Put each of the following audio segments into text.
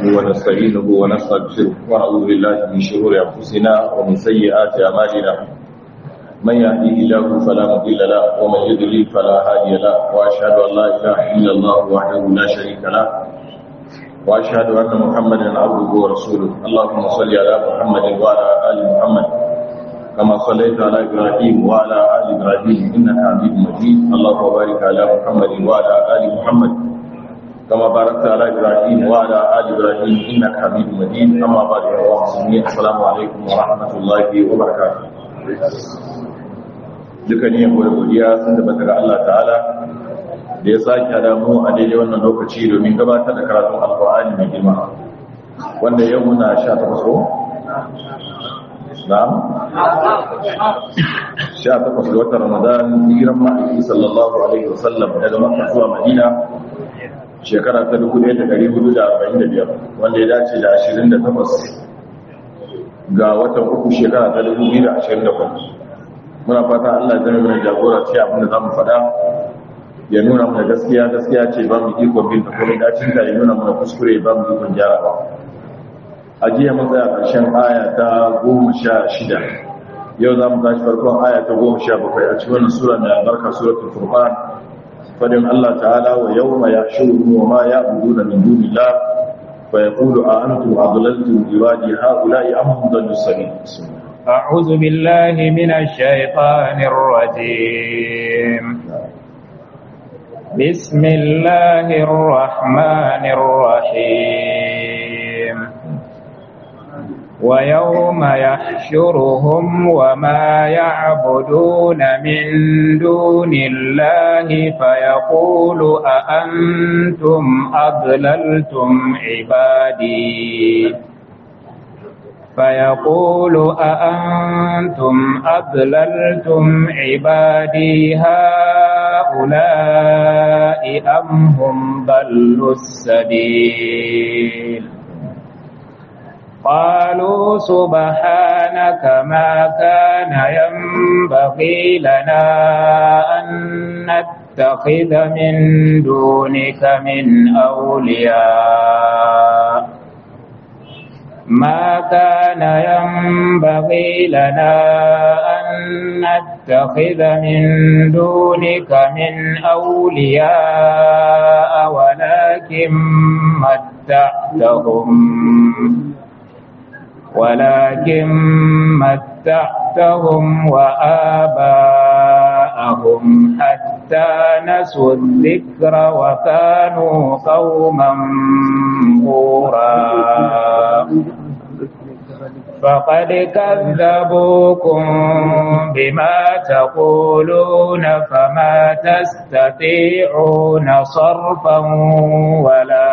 ونستعينه ونستغفره ونعوذ بالله من شرور أنفسنا ومن سيئات أعمالنا من يهديه الله فلا مضل له ومن يضلل فلا هادي له وأشهد أن لا إله إلا الله وحده لا شريك له وأشهد أن محمدا عبده ورسوله اللهم صل على محمد وعلى آل محمد كما صليت على إبراهيم وعلى آل إبراهيم إنك حميد مجيد اللهم بارك على محمد وعلى آل محمد كما باركت على إبراهيم وعلى آل إبراهيم إنك حميد مجيد أما بعد يا مسلمين السلام عليكم ورحمة الله وبركاته duka ne yabo da godiya sun da bata ga Allah ta'ala da ya sake hada mu a daidai wannan lokaci domin gabatar da karatun alkur'ani mai girma wanda yau muna 18 ko na'am 18 ga watan Ramadan hijiran ma'aiki sallallahu alaihi wasallam daga Makka zuwa Madina shekara ta 1445 wanda ya dace da 28 ga watan uku shekara ta 2024 muna fata Allah ya zama jagora ce abin da zamu faɗa ya nuna mana gaskiya gaskiya ce ba mu ikon bin ta kuma dacin ta ya nuna mana kuskure ba mu ikon gyara ba a jiya mun tsaya ƙarshen aya ta goma sha shida yau za mu tashi farkon aya ta goma sha bakwai a cikin wannan sura mai albarka suratul furqan fadin Allah ta'ala wa yawma yahshuruhum wa ma ya'buduna min dunillah fa yaqulu a antum adlaltum ibadi ha'ula'i am hum dallu sabil أعوذ بالله من الشيطان الرجيم بسم الله الرحمن الرحيم ويوم يحشرهم وما يعبدون من دون الله فيقول أأنتم أضللتم عبادي فيقول أأنتم أضللتم عبادي هؤلاء أم هم ضلوا السبيل قالوا سبحانك ما كان ينبغي لنا أن نتخذ من دونك من أولياء ما كان ينبغي لنا أن نتخذ من دونك من أولياء ولكن متعتهم ولكن متعتهم وآباءهم حتى نسوا الذكر وكانوا قوما بورا فقد كذبوكم بما تقولون فما تستطيعون صرفا ولا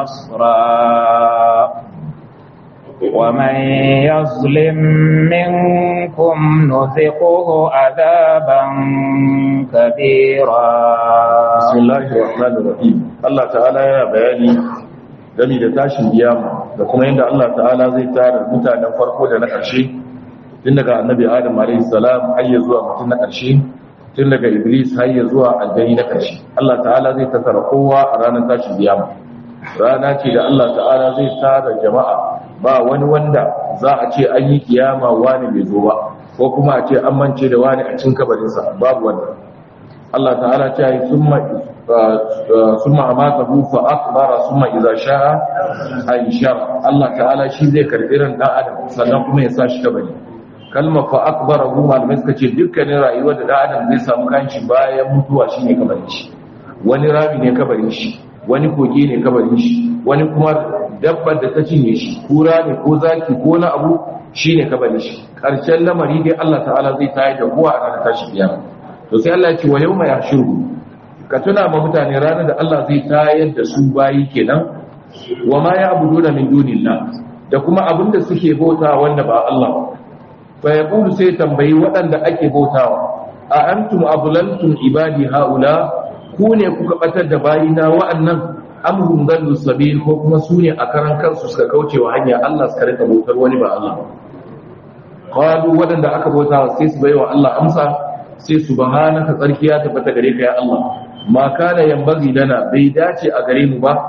نصرا ومن يظلم منكم نذقه عذابا كبيرا بسم الله الرحمن الرحيم الله تعالى يا بياني gami da tashin kiyama da kuma yadda Allah ta'ala zai tara mutanen farko da na ƙarshe tun daga annabi adam alayhi salam har ya zuwa mutum na ƙarshe tun daga iblis har ya zuwa aljani na ƙarshe Allah ta'ala zai tattara kowa a ranar tashin kiyama rana ce da Allah ta'ala zai tara jama'a ba wani wanda za a ce an yi kiyama wani bai zo ba ko kuma a ce an mance da wani a cin kabarinsa babu wanda Allah ta'ala ta yi summa amatahu fa akbara summa idza sha'a anshara Allah ta'ala shi zai karbi ran dan adam sannan kuma ya sa shi kabari kalma fa akbara hu malamai suka ce dukkanin rayuwar da dan adam zai samu kanshi bayan mutuwa shine kabarin shi wani rami ne kabarin shi wani koge ne kabarin shi wani kuma dabbar da ta cinye shi kura ne ko zaki ko na abu shine kabarin shi karshen lamari dai Allah ta'ala zai tayar da kowa a ranar tashi kiyama to sai Allah ya ce wa yawma yahshuru ka tuna ma mutane ranar da Allah zai tayar da su bayi kenan wa ma ya'buduna min dunillah da kuma abinda suke bauta wanda ba Allah ba fa yaqulu sai tambayi waɗanda ake bautawa a antum ablantum ibadi haula ku ne kuka batar da bayina wa'annan amhum dallu sabil ko kuma su ne a karan kansu suka kauce wa hanya Allah suka rika bautar wani ba Allah qalu wadanda aka bauta sai su baiwa Allah amsa sai subhanaka tsarkiya tabbata gare ka ya Allah ma kana yanbaghi lana bai dace a gare mu ba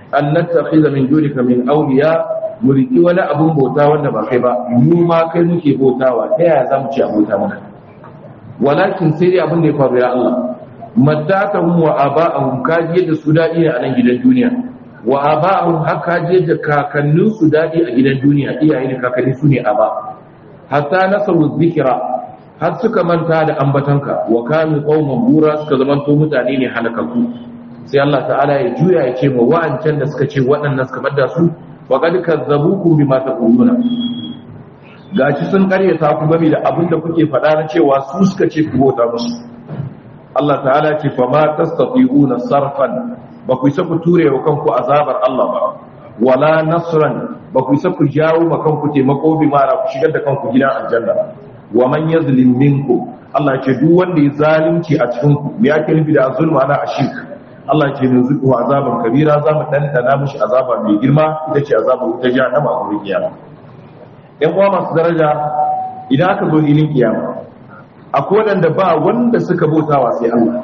an nattakhidha min dunika min awliya mu riki wani abun bauta wanda ba kai ba mu ma kai muke bautawa ta yaya za mu ci abota mana walakin sai dai abin da ya faru ya Allah madatahum wa aba'ahum kaji da su dadi ne a nan gidan duniya wa aba'ahum haka je da kakannin su dadi a gidan duniya iyaye da kakanni su ne aba hatta nasaru dhikra har suka manta da ambatanka wa kanu qauman bura suka zamanto mutane ne halakaku sai Allah ta'ala ya juya ya ce ma wa'ancan da suka ce waɗannan suka bada su wa qad kazzabukum bima taquluna gashi sun karyata ku game da abin da kuke faɗa na cewa su suka ce ku bauta musu Allah ta'ala ce fa ma tastati'una sarfan ba ku isa ku ture wa kanku azabar Allah ba wala nasran ba ku isa ku jawo ma kanku taimako bi mara ku shigar da kanku gidan aljanna wa man yazlim minkum Allah ce duk wanda ya zalunci a cikin ku me yake nufi da zulma na ashik Allah ce ne zuku azaban kabira za mu dandana mishi azaba mai girma ita ce azabar wuta jahannama a wurin kiyama yan uwa masu daraja idan aka zo hilin kiyama akwai waɗanda ba wanda suka bautawa sai Allah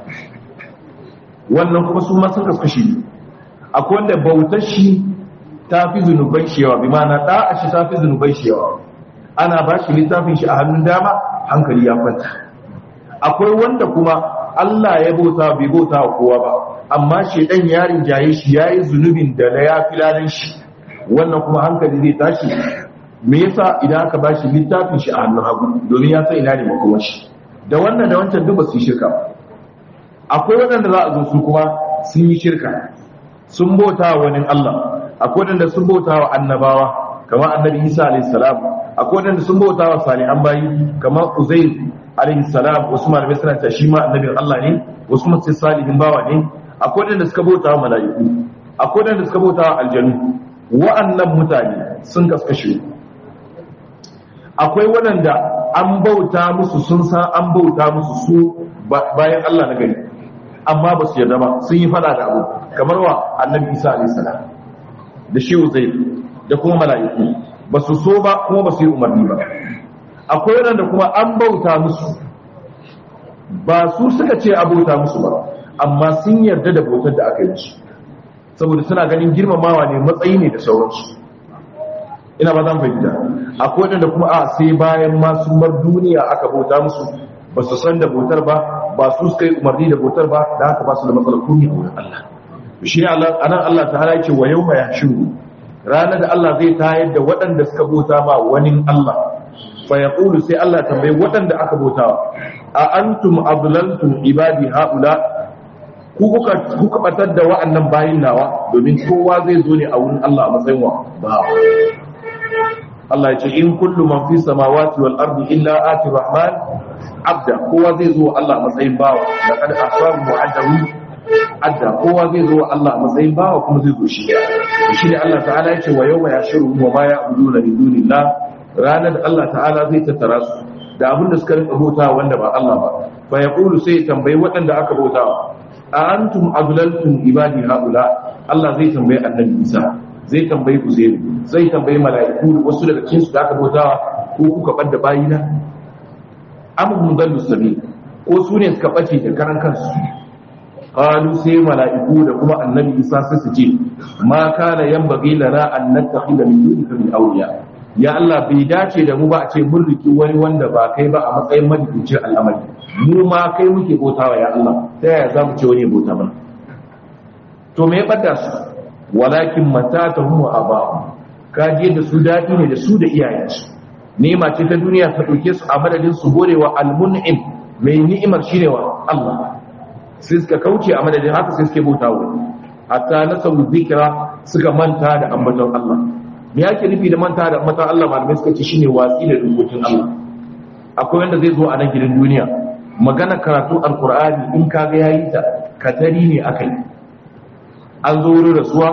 wannan kuma su ma sun kaskashi akwai wanda bautar shi ta fi zunubai shi yawa bi ma'ana da'a shi ta fi zunubai shi yawa ana ba shi littafin shi a hannun dama hankali ya kwanta akwai wanda kuma Allah ya bauta bai bauta wa kowa ba amma shedan yarin jaye shi yayi zunubin da na ya filalin shi wannan kuma hankali zai tashi me yasa idan aka ba shi littafin shi a hannun hagu domin ya san ina ne makomar shi da wannan da wancan duk ba su yi shirka akwai waɗanda za a zo su kuma sun yi shirka sun bauta wa wani Allah akwai waɗanda sun bauta wa annabawa kamar annabi Isa alayhi salam akwai waɗanda sun bauta wa salihan bayi kamar Uzair alayhi salam wasu malamai suna ta shi ma annabin Allah ne wasu kuma sai salihin bawa ne akwai waɗanda suka bauta wa mala'iku akwai waɗanda suka bauta wa aljanu wa'annan mutane sun kaskashe akwai waɗanda an bauta musu sun san an bauta musu su bayan Allah na gari amma ba su yarda ba sun yi fada da abu kamar wa annabi isa alayhi salam da shi zai da kuma mala'iku ba su so ba kuma ba su yi umarni ba akwai waɗanda kuma an bauta musu ba su suka ce a bauta musu ba amma sun yarda da bautar da aka yi musu saboda suna ganin girmamawa ne matsayi ne da sauransu ina ba zan fahimta akwai waɗanda kuma a sai bayan masu mar duniya aka bauta musu ba su san da bautar ba ba su suka yi umarni da bautar ba da haka ba su da matsalar kuni a wurin Allah shi ne a nan Allah ta hana ce wa yau mai shiru ranar da Allah zai tayar da waɗanda suka bauta ma wani Allah fa ya sai Allah tambayi waɗanda aka bauta a antum ablantum ibadi haula ku kuka kuka batar da wa'annan bayin nawa domin kowa zai zo ne a wurin Allah a matsayin wa ba Allah ya ce in kullu man fi samawati wal ardi illa ati rahman abda kowa zai zo Allah a matsayin bawa da kada asabu mu'addahu adda kowa zai zo Allah a matsayin bawa kuma zai zo shi shi ne Allah ta'ala ya ce wa yawma yashiru wa ma ya'buduna min dunillah ranar da Allah ta'ala zai tattara su da abin da suka rinka bauta wanda ba Allah ba fa yaqulu sai tambayi waɗanda aka bautawa a antum adlaltum ibadi haula Allah zai tambayi annabi Isa zai tambayi Uzairu zai tambayi mala'iku wasu daga cikin su da aka bautawa ko kuka bar da bayina am mudallu sabil ko su ne suka bace da karan kansu qalu sai mala'iku da kuma annabi Isa sai su ce ma kana yanbaghi lana an nattakhidha min dunika min awliya ya Allah bai dace da mu ba a ce mun riki wani wanda ba kai ba a matsayin madikucin al'amari mu ma kai muke bautawa ya Allah ta yaya za mu ce wani bauta mana to me ya bada su walakin matatahum wa aba'u ka je da su dadi ne da su da iyayensu nema ce ta duniya ta dauke su a madadin su gorewa almun'im mai ni'imar shine wa Allah sai suka kauce a madadin haka sai suke bautawa hatta nasabu zikra suka manta da ambaton Allah me yake nufi da manta da ambaton Allah malamai suka ce shine watsi da dokokin Allah akwai wanda zai zo a nan gidan duniya magana karatu alkur'ani in kaga yayi ta katari ne akai an zo wurin rasuwa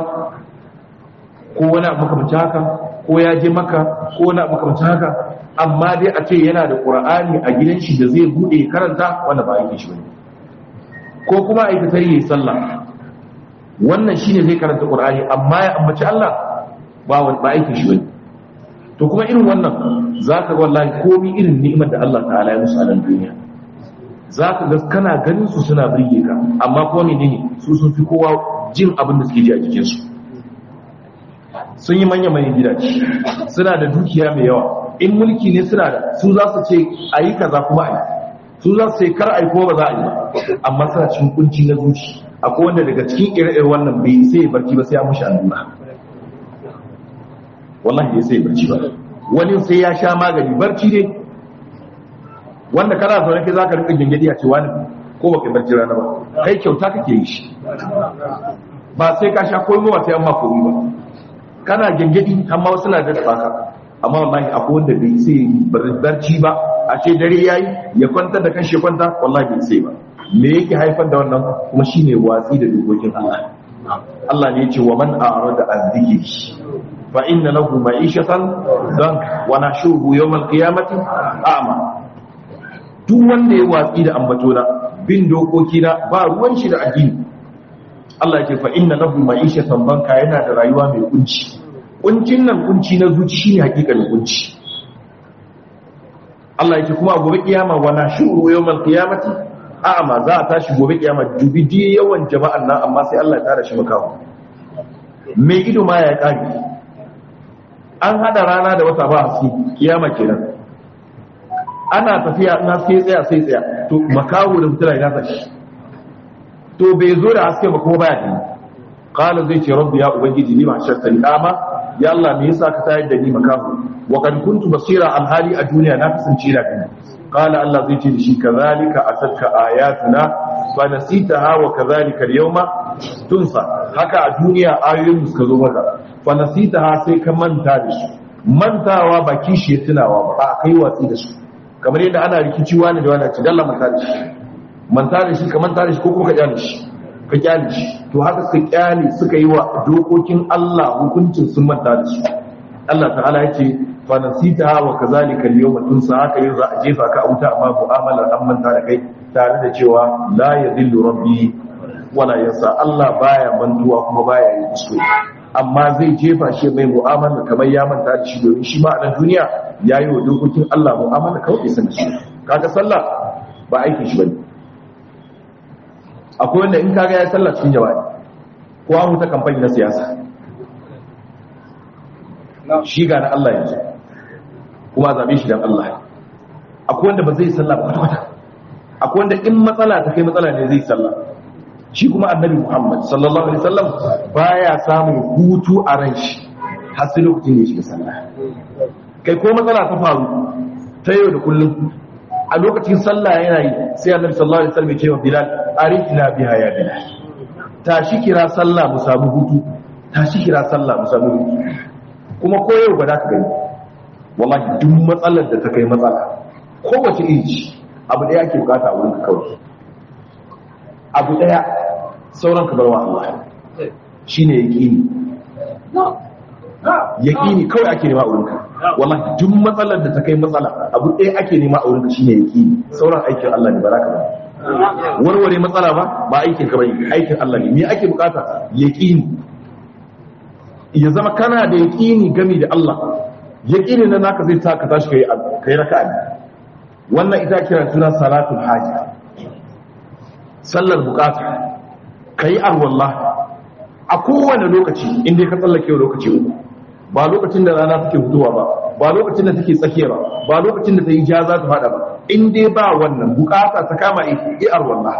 ko wani abu makamancin haka ko ya je maka ko wani abu makamancin haka amma dai a ce yana da qur'ani a gidan shi da zai bude karanta wanda ba yake shi bane ko kuma a katari yayi sallah wannan shine zai karanta qur'ani amma ya ambaci Allah ba ba yake shi bane to kuma irin wannan zaka ga wallahi komai irin ni'imar da Allah ta'ala ya musu a nan duniya za ka ga kana ganin su suna birge ka amma kuma menene su sun fi kowa jin abin da suke ji a jikinsu sun yi manya manyan gidaje suna da dukiya mai yawa in mulki ne suna da su za su ce a yi kaza kuma a yi su za su ce kar a yi kuma ba za a yi ba amma suna cikin kunci na zuci akwai wanda daga cikin ire-ire wannan bai sai ya barci ba sai ya mushi allura wallahi bai sai ya barci ba wani sai ya sha magani barci ne wanda kana zaune kai zaka rika gingedi a cewa ne ko baka barci rana ba kai kyauta kake yi shi ba sai ka sha komai ba sai an ma komai ba kana gingedi amma wasu na da baka amma wallahi akwai wanda bai sai barci ba a ce dare yayi ya kwanta da kanshi kwanta wallahi bai sai ba me yake haifar da wannan kuma shine watsi da dokokin Allah Allah ne ya ce wa man a'rada an dhikri fa inna lahu ma'ishatan dank wa nashuhu yawm al-qiyamati a'ma duk wanda ya watsi da ambatona bin dokoki na ba ruwan shi da addini Allah ya ce fa inna lahu ma'ishatan banka yana da rayuwa mai kunci kuncin nan kunci na zuci shine hakikalin kunci Allah ya ce kuma gobe kiyama wa nashuhu yawm al-qiyamati a'ma za a tashi gobe kiyama dubi di yawan jama'an nan amma sai Allah ya tara shi makawo mai ido ma ya kage an hada rana da wata ba haske kiyama kenan ana tafiya in haske tsaya sai tsaya to makawo da mutuna ya tashi to bai zo da haske ba kuma baya gani qala zai ce rabbi ya ubangiji ni ma shartani ama ya Allah me yasa ka tayar da ni makaho wa kad kuntu basira alhali a duniya na kasance da gani qala Allah zai ce da shi kazalika atatka ayatuna fa nasitaha wa kazalika al-yawma tunsa haka a duniya ayoyin suka zo maka fa nasitaha sai ka manta da su mantawa ba kishi ya tunawa ba a kai watsi da su kamar yadda ana rikici wani da wani ci dalla manta da shi manta da shi ka manta da shi ko kuma ka kyale shi ka kyale shi to haka suka kyale suka yi wa dokokin Allah hukuncin sun manta da su Allah ta'ala yace fa nasita wa kazalika al-yawma tunsa haka yau za a jefa ka a wuta amma mu'amalar an manta da kai tare da cewa la yadhillu rabbi wala yansa Allah baya mantuwa kuma baya yi kuskure amma zai jefa shi mai mu'amala kamar ya manta da shi domin shi ma a nan duniya yayi wa dokokin Allah mu'amala kawai sai shi kaga sallah ba aikin shi bane akwai wanda in kaga ya sallah cikin jawabi ko an huta kamfani na siyasa shi ga na Allah yanzu kuma zabe shi dan Allah akwai wanda ba zai sallah ba kwata akwai wanda in matsala ta kai matsala ne zai sallah shi kuma annabi Muhammad sallallahu alaihi wasallam baya samun hutu a ran shi har sai lokacin da ya shiga sallah kai ko matsala ta faru ta yau da kullum a lokacin sallah yana yi sai annabi sallallahu alaihi wasallam ya ce wa Bilal arifna biha ya Bilal tashi kira sallah mu samu hutu tashi kira sallah mu samu hutu kuma ko yau ba za ka gani wallahi duk matsalar da ta kai matsala kowace iri ce abu da yake bukata a wurin ka kawai abu daya sauran ka barwa Allah shine yaqini yaqini kawai ake nema a wurin ka wallahi duk matsalar da ta kai matsala abu ɗaya ake nema a wurinka shine yaqini sauran aikin Allah ne baraka ba warware matsala ba ba aikin ka bane aikin Allah ne me ake bukata yaqini ya zama kana da yaqini game da Allah yaqini nan naka zai sa ka tashi kai kai raka'a wannan ita kira suna salatul haja sallar bukata kai arwallah a kowane lokaci inda ka tsallake lokaci uku ba lokacin da rana take fitowa ba ba lokacin da take tsakiya ba ba lokacin da ta yi ja za ta fada ba in dai ba wannan bukata ta kama i'ar wallah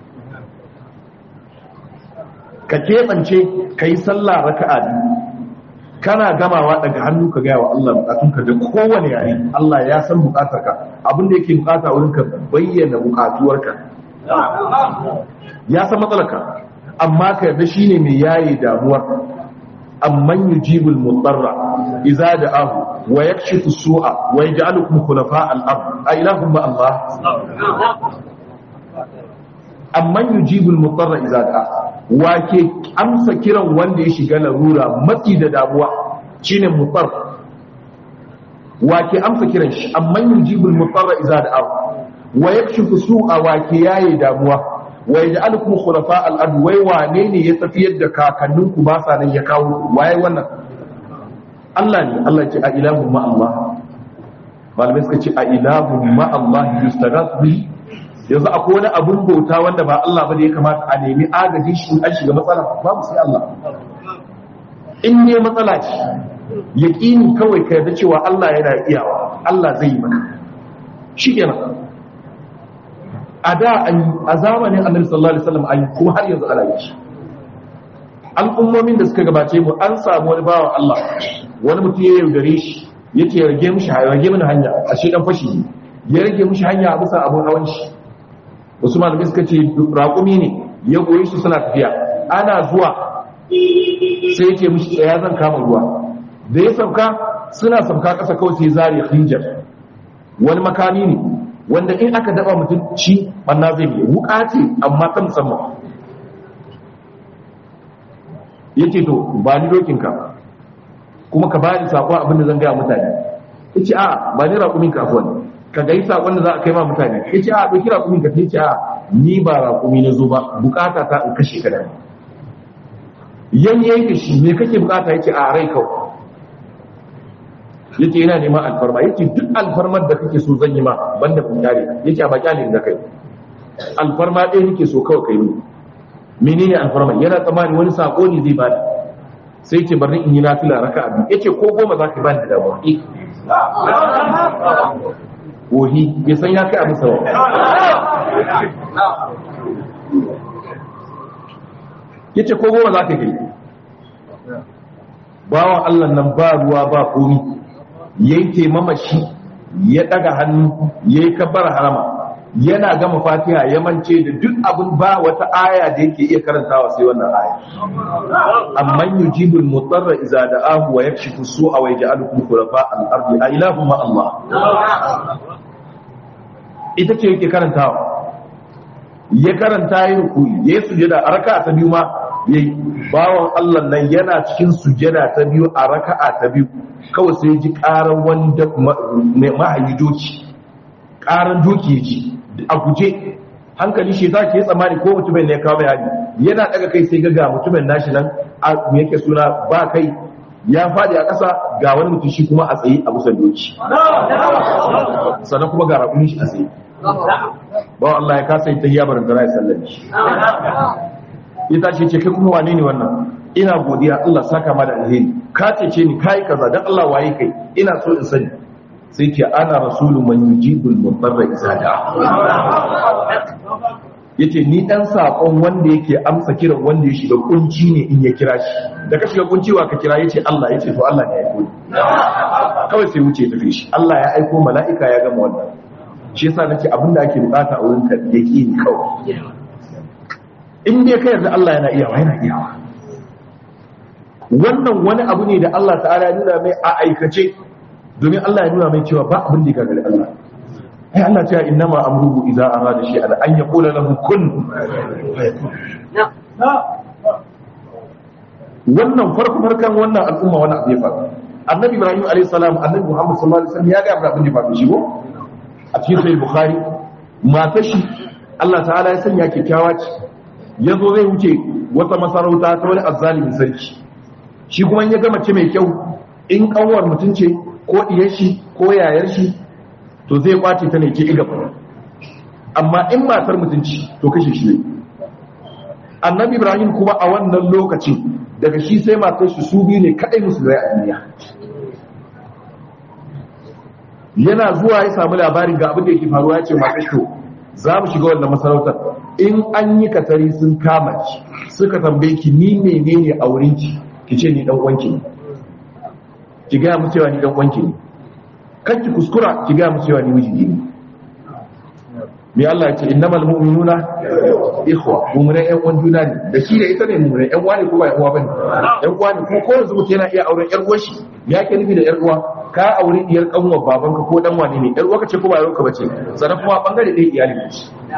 ka keɓance ka yi sallah raka'a biyu kana gamawa daga hannu ka gaya wa Allah bukatunka da kowane yare Allah ya san bukatarka abin da yake bukata wurin ka bayyana bukatuwarka ya san matsalarka amma ka yarda shine mai yaye damuwar amman yujibul mutarra idza da'ahu wa yakshifu su'a wa yaj'alukum khulafa al-ard a ilahum ma Allah amman yujibul mutarra idza da'a wa ke amsa kiran wanda ya shiga larura matsi da damuwa shine mutar wa ke amsa kiran shi amman yujibul mutarra idza da'ahu wa yakshifu su'a wa ke yaye damuwa wa yaj'alukum khulafa al-ard wai wane ne ya tafiyar da kakanninku ba sa nan ya kawo waye wannan Allah ne Allah ce a ilahu ma Allah malamai suka ce a ilahu ma Allah yustaghath bi yanzu akwai wani abun bauta wanda ba Allah ba da ya kamata a nemi agajin shi an shiga matsala babu sai Allah in ne matsala ce yaƙini kawai ka yarda cewa Allah yana iyawa Allah zai yi maka shi kenan a da a zamanin annabi sallallahu alaihi wasallam ayi kuma har yanzu ana yi shi al'ummomin da suka gabace mu an samu wani bawan Allah wani mutum ya yaudare shi yace ya rage mishi hanya rage mini hanya a shi dan fashi ne ya rage mishi hanya a bisa abun hawan shi wasu malamai suka ce raƙumi ne ya goyi shi suna tafiya ana zuwa sai yake mishi tsaya zan kama ruwa da ya sauka suna sauka ƙasa kawai sai zari hinjar wani makami ne wanda in aka daba mutum ci banna zai biya wuka ce amma ta musamman yake to ba ni dokinka kuma ka bani sakon abin da zan gaya mutane yace a ba ni raƙumin ka afwan ka ga sakon da za a kai ma mutane yace a doki raƙumin ka yace a ni ba raƙumi na zo ba bukata ta in kashe ka da yan yanke shi me kake bukata yace a rai kawai yace yana neman alfarma yace duk alfarmar da kake so zan yi ma banda kun kare yace a ba kyalin da kai alfarma ɗaya nake so kawai kai ni menene alfarma yana tsammani wani sako ne zai bada sai ce bari in yi nafila raka abi yace ko goma za ka bani da damuwa ohi bai san ya kai abin sawa yace ko goma za ka kai bawan Allah nan ba ruwa ba komi yayi taimama shi ya daga hannu yayi kabbar harama yana gama fatiha ya mance da duk abin ba wata aya da yake iya karantawa sai wannan aya amman yujibul mutarra idza da'ahu wa yakshifu su'a wa yaj'alukum khulafa al-ardi a ilahu ma Allah ita ce yake karantawa ya karanta yi rukuyi ya sujada a raka'a ta biyu ma yayi bawan Allah nan yana cikin sujada ta biyu a raka'a ta biyu kawai sai ji karan wanda mahayi doki karan doki yake a guje hankali shi za ke tsammani ko mutumin ne ya kawo bayani yana daga kai sai ga mutumin nashi nan a me yake suna ba kai ya faɗi a ƙasa ga wani mutum shi kuma a tsaye a busan doki sannan kuma ga rakunin shi a tsaye ba Allah ya kasa yi ta hiyabar da ya sallami shi ya tashi ce kai kuma wane ne wannan ina godiya Allah saka ma da alheri ka ce ni kai kaza dan Allah waye kai ina so in sani sai ce ana rasulu man yujibul mudarra idza da'a yace ni dan sakon wanda yake amsa kiran wanda ya shiga kunci ne in ya kira shi da ka shiga kunci wa ka kira yace Allah yace to Allah ne ya aiko kawai sai wuce tafi shi Allah ya aiko mala'ika ya gama wannan shi yasa nace abinda ake bukata a wurin ka yake ni kawai in dai ka yarda Allah yana iyawa yana iyawa wannan wani abu ne da Allah ta'ala ya nuna mai a aikace domin Allah ya nuna mai cewa ba abin da ya gagari Allah ai Allah ta inna ma amruhu idza arada shay'an an yaqula lahu kun wannan farko farkan wannan al'umma wannan abu ya faru annabi ibrahim alayhi salam annabi muhammad sallallahu alaihi wasallam ya ga abin da ya faru shi ko a cikin sahih bukhari mata shi Allah ta'ala ya sanya kyakkyawa ce yazo zai wuce wata masarauta ta wani azzalimin sarki shi kuma ya ga mace mai kyau in kanwar mutum ce ko diyar shi ko yayar shi to zai kwace ta ne ke iga amma in matar mutunci to kashe shi ne annabi ibrahim kuma a wannan lokacin daga shi sai matar shi su biyu ne kadai musulmai a duniya yana zuwa ya samu labarin ga abin da yake faruwa ya ce matar shi za mu shiga wannan masarautar in an yi katari sun kama ki suka tambaye ki ni menene a wurin ki ki ce ni dan uwanki ne ki gaya mu cewa ni dan uwanki ne kan ki kuskura ki gaya mu cewa ni miji ne me Allah ya ce innamal mu'minuna ikhwa mu'mina ƴan uwan juna ne da shi da ita ne mu'mina ƴan uwa ne ko ba ƴan uwa bane ƴan uwa ne ko ko yanzu mutum yana iya auren ƴar uwar shi me yake nufi da ƴar uwa ka aure diyar kanwar babanka ko dan wane ne ƴar uwa kace ko ba ƴar uwa bace sannan kuma bangare ɗaya iyali ne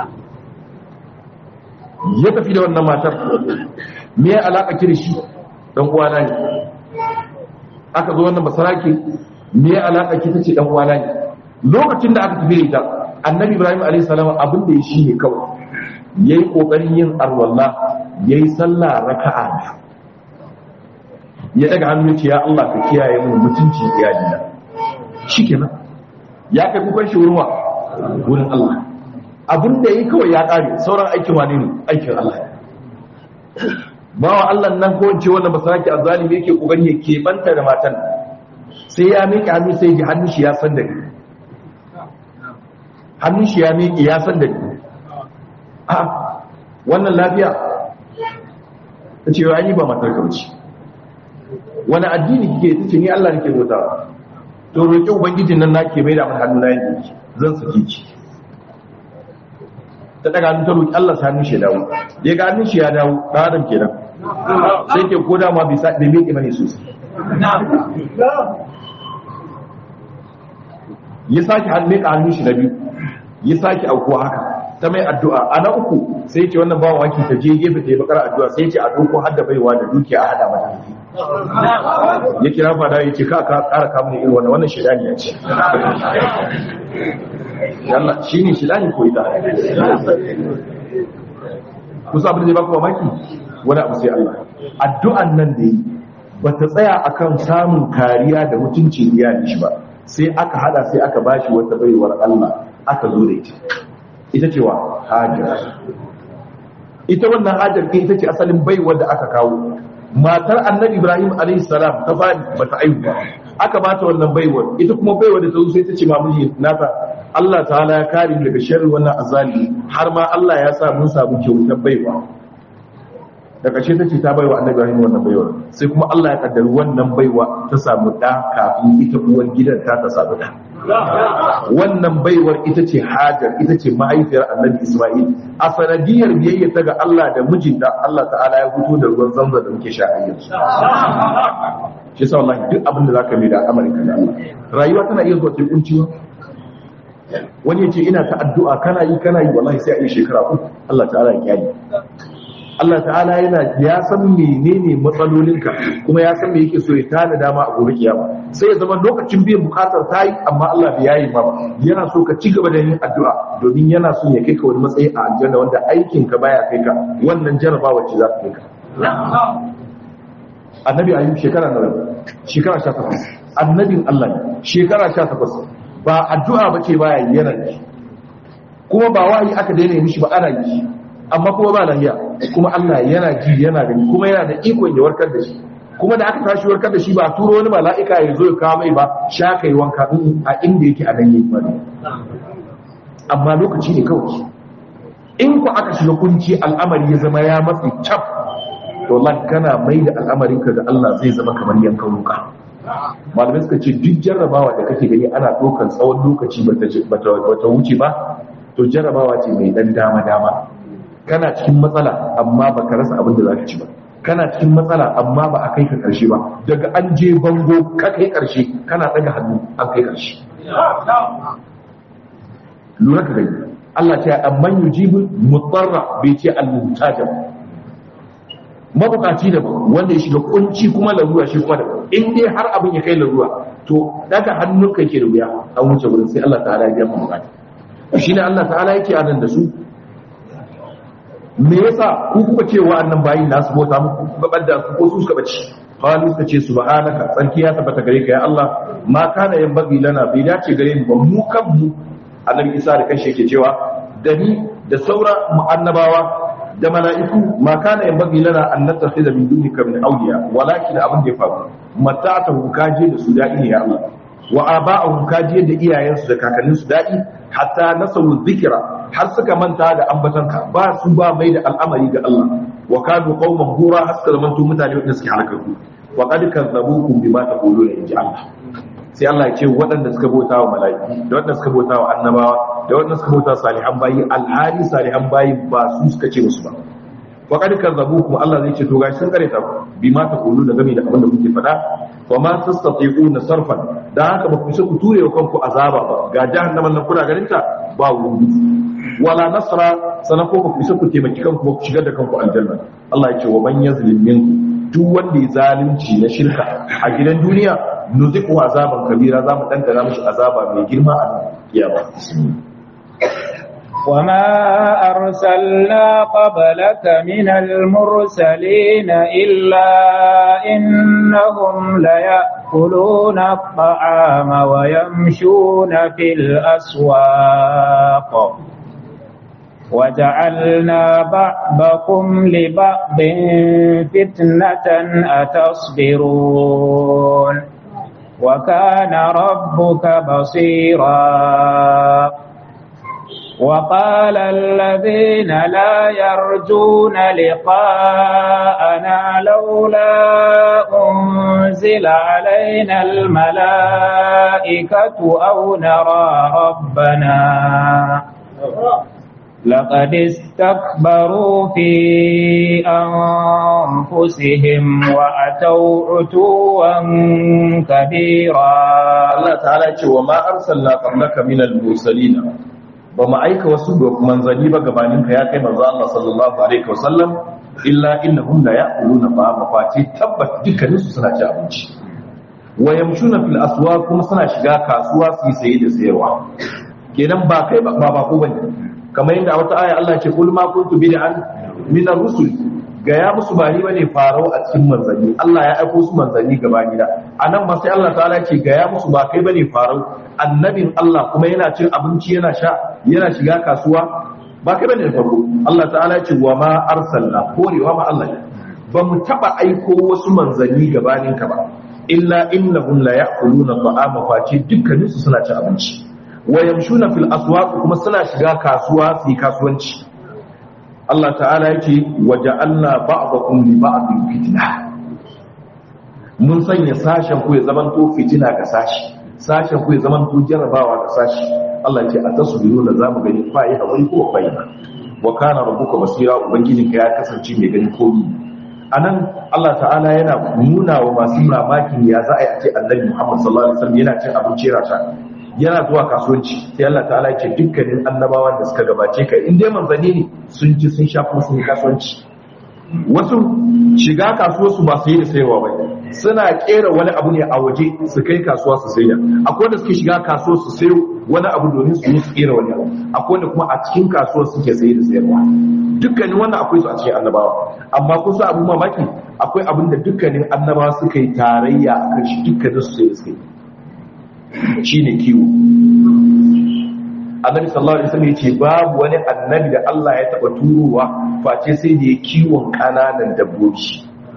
ya tafi da wannan matar me ya alaka ki da shi dan uwa na ne aka zo wannan basarake me ya alaka ki tace dan uwa na ne lokacin da aka tafi da ita annabi ibrahim alayhi salam abin da ya shi ne kawai yayi kokarin yin arwalla yayi sallah raka'a ya daga hannu ce ya Allah ka kiyaye mu mutunci iyalina shikenan ya kai kukan shi wurin wa wurin Allah abin da yayi kawai ya kare sauran aikin wane ne aikin Allah bawa Allah nan ko ce wannan basaraki azzalimi yake kokari ya keɓanta da matan sai ya miƙe hannu sai ji hannun shi ya san da ni hannun shi ya miƙe ya san da ni a wannan lafiya ta ce yi ba matar kauci wani addini kike ta ce ni Allah nake bauta to roƙi ubangijin nan nake mai da mun hannu na yanki zan saki ki ta daga hannun ta roƙi Allah sa hannun shi ya dawo ya ga hannun shi ya dawo ɗan adam kenan sai ke ko dama bai sa bai miƙe bane sosai ya sake hannun ka hannun shi na biyu ya sake aukuwa haka ta mai addu'a a na uku sai ce wannan bawan wanki ta je gefe ta yi bakar addu'a sai ce a doko hadda baiwa da dukiya a hada mata ya kira fada ya ce ka ka kara kamun irin wannan wannan shidani ya ce yalla shi ne shidani ko ita kusa abin da zai baka mamaki wani abu sai Allah addu'an nan da yi ba ta tsaya akan samun kariya da mutuncin iyali shi ba sai aka hada sai aka bashi wata baiwar Allah aka zo da ita ita cewa hajar ita wannan hajar ke ita ce asalin baiwar da aka kawo matar annabi ibrahim alayhi salam ta fadi bata aihu ba aka bata wannan baiwar ita kuma baiwar da ta zo sai ta ce mamiji nata Allah ta'ala ya kare mu daga sharri wannan azali har ma Allah ya sa mun samu kyautar baiwa da ƙarshe ta ce ta baiwa annabi ibrahim wannan baiwar sai kuma Allah ya kaddari wannan baiwa ta samu da kafin ita uwar gidan ta ta samu da wannan baiwar ita ce hajar ita ce mahaifiyar annabi isma'il a sanadiyar biyayya ta ga Allah da mijinta Allah ta'ala ya fito da ruwan zamzam da muke sha a yanzu shi sa wallahi duk abin da zaka mai da amurka da Allah rayuwa tana iya zuwa cikin kunciwa wani ya ce ina ta addu'a kana yi kana yi wallahi sai a yi shekara uku Allah ta'ala ya kyale Allah ta'ala yana ya san menene matsalolinka kuma ya san me yake so ya tana dama a gobe kiyama sai ya zama lokacin biyan bukatar ta yi amma Allah bai yayi ba yana so ka ci gaba da yin addu'a domin yana so ya kai ka wani matsayi a aljanna wanda aikin ka baya kai ka wannan jarabawa ce za ta kai ka annabi ayyub shekara nawa shekara 18 annabin Allah ne shekara 18 ba addu'a bace baya yana kuma ba wahayi aka daina mishi ba ana yi amma kuma ba lahiya kuma Allah yana ji yana gani kuma yana da ikon ya warkar da shi kuma da aka tashi warkar da shi ba turo wani mala'ika ya zo ya kawo mai ba sha kai wanka a inda yake a nan yake bane amma lokaci ne kawai in ku aka shiga kunci al'amari ya zama ya matsi cap to wallahi kana mai da al'amarin ka ga Allah zai zama kamar yankan wuka malamai suka ce duk jarrabawa da kake gani ana ɗaukar tsawon lokaci bata wuce ba to jarrabawa ce mai dan dama dama kana cikin matsala amma baka rasa abin da za ka ci ba kana cikin matsala amma ba a kai ka karshe ba daga an je bango ka kai karshe kana daga hannu an kai karshe lura ka gani Allah ce amman yujibu mutarra bai ce al-muhtaja mabukaci da wanda ya shiga kunci kuma larura shi kuma da in dai har abin ya kai larura to daga hannun ka ke da wuya an wuce wurin sai Allah ta'ala ya biya mu bukata shine Allah ta'ala yake anan da su me yasa ku kuka ce wa'annan bayin nasu bauta muku kuka badda su ko su suka bace qalu suka ce subhanaka tsarki ya tabbata gare ka ya Allah ma kana yan bagi lana bai dace gare mu ba mu kan mu annabi Isa da kanshi yake cewa da ni da saura mu annabawa da mala'iku ma kana yan bagi lana an nattakhidha min dunika min awliya walakin abin da ya faru mata'atuhum kaje da su da'i ne ya Allah wa aba'ahum kaje da iyayensu da kakanninsu da'i hatta nasawu dhikra har suka manta da ambatanka ba su ba mai da al'amari ga Allah wa kanu qauman hura har suka zamanto mutane wanda suke halakaku wa qad kazzabukum bima taquluna inji Allah sai Allah ya ce waɗanda suka bauta wa mala'iku da waɗanda suka bauta wa annabawa da waɗanda suka bauta salihan bayi alhali salihan bayi ba su suka ce musu ba wa qad kazzabukum Allah zai ce to gashi sun kare ta bima taquluna game da abin da kuke faɗa wa ma tastati'una sarfan dan haka ba ku isa ku ture wa kanku azaba ba ga jahannaman nan kuna ganin ta ba wuri wala nasra sanan ko ku isa ku taimaki kanku ba ku shigar da kanku aljanna Allah ya ce wa man yazlim minkum duk wanda ya zalunci na shirka a gidan duniya nuziku azaban kabira zamu dandana mishi azaba mai girma a kiyama وما أرسلنا قبلك من المرسلين إلا إنهم ليأكلون الطعام ويمشون في الأسواق وجعلنا بعضكم لبعض فتنة أتصبرون وكان ربك بصيرا وقال الذين لا يرجون لقاءنا لولا أنزل علينا الملائكة أو نرى ربنا لقد استكبروا في أنفسهم وأتوا عتوا كبيرا Allah ta'ala ce wa ma arsalna qablaka minal mursalin ba mu aika wasu manzanni ba gabanin ka ya kai manzo Allah sallallahu alaihi wasallam illa innahum la ya'kuluna ta'ama fati tabbat dukkanin su suna ci abinci wa yamshuna fil aswaq kuma suna shiga kasuwa su yi saye da sayarwa kenan ba kai ba ba ko bane kamar yadda a wata aya Allah ce kul ma kuntu bid'an min ar-rusul ga ya musu ba ni bane farau a cikin manzanni Allah ya aiko su manzanni gabani da anan ma sai Allah ta'ala ce ga ya musu ba kai bane farau annabin Allah kuma yana cin abinci yana sha yana shiga kasuwa ba kai bane da farko Allah ta'ala ce wa ma arsalna korewa ma Allah ne ba mu taba aiko wasu manzanni gabanin ka ba illa innahum la ya'kuluna ta'ama face dukkanin su suna cin abinci wa yamshuna fil aswaq kuma suna shiga kasuwa su yi kasuwanci Allah ta'ala yake waja'alna ba'dakum li ba'din fitna mun sanya sashen ku ya zamanto fitina ga sashi sashen ku ya zamanto jarabawa ga sashi Allah ya ce a tasbiru da zamu gani fa yi hakuri ko fa yi wa kana rabbuka basira ubangijinka ya kasance mai gani komai anan Allah ta'ala yana nuna wa masu mamakin ya za a yi a ce annabi Muhammad sallallahu alaihi wasallam yana cin abinci rata yana zuwa kasuwanci sai Allah ta'ala ya ce dukkanin annabawan da suka gabace ka in dai manzanni ne sun ci sun sha kuma sun yi kasuwanci wasu shiga kasuwar su ba su yi da sayarwa ba suna kera wani abu ne a waje su kai kasuwa su sayar akwai wanda suke shiga kasuwar su sayo wani abu domin su yi su kera wani abu akwai wanda kuma a cikin kasuwar suke saye da sayarwa dukkanin wannan akwai su a cikin annabawa amma kusa abu mamaki akwai abin da dukkanin annabawa suka yi tarayya a kan shi dukkanin su sai suka yi shi ne kiwo annabi sallallahu alaihi wasallam yace babu wani annabi da Allah ya taba turowa face sai da ya kiwon kananan dabbobi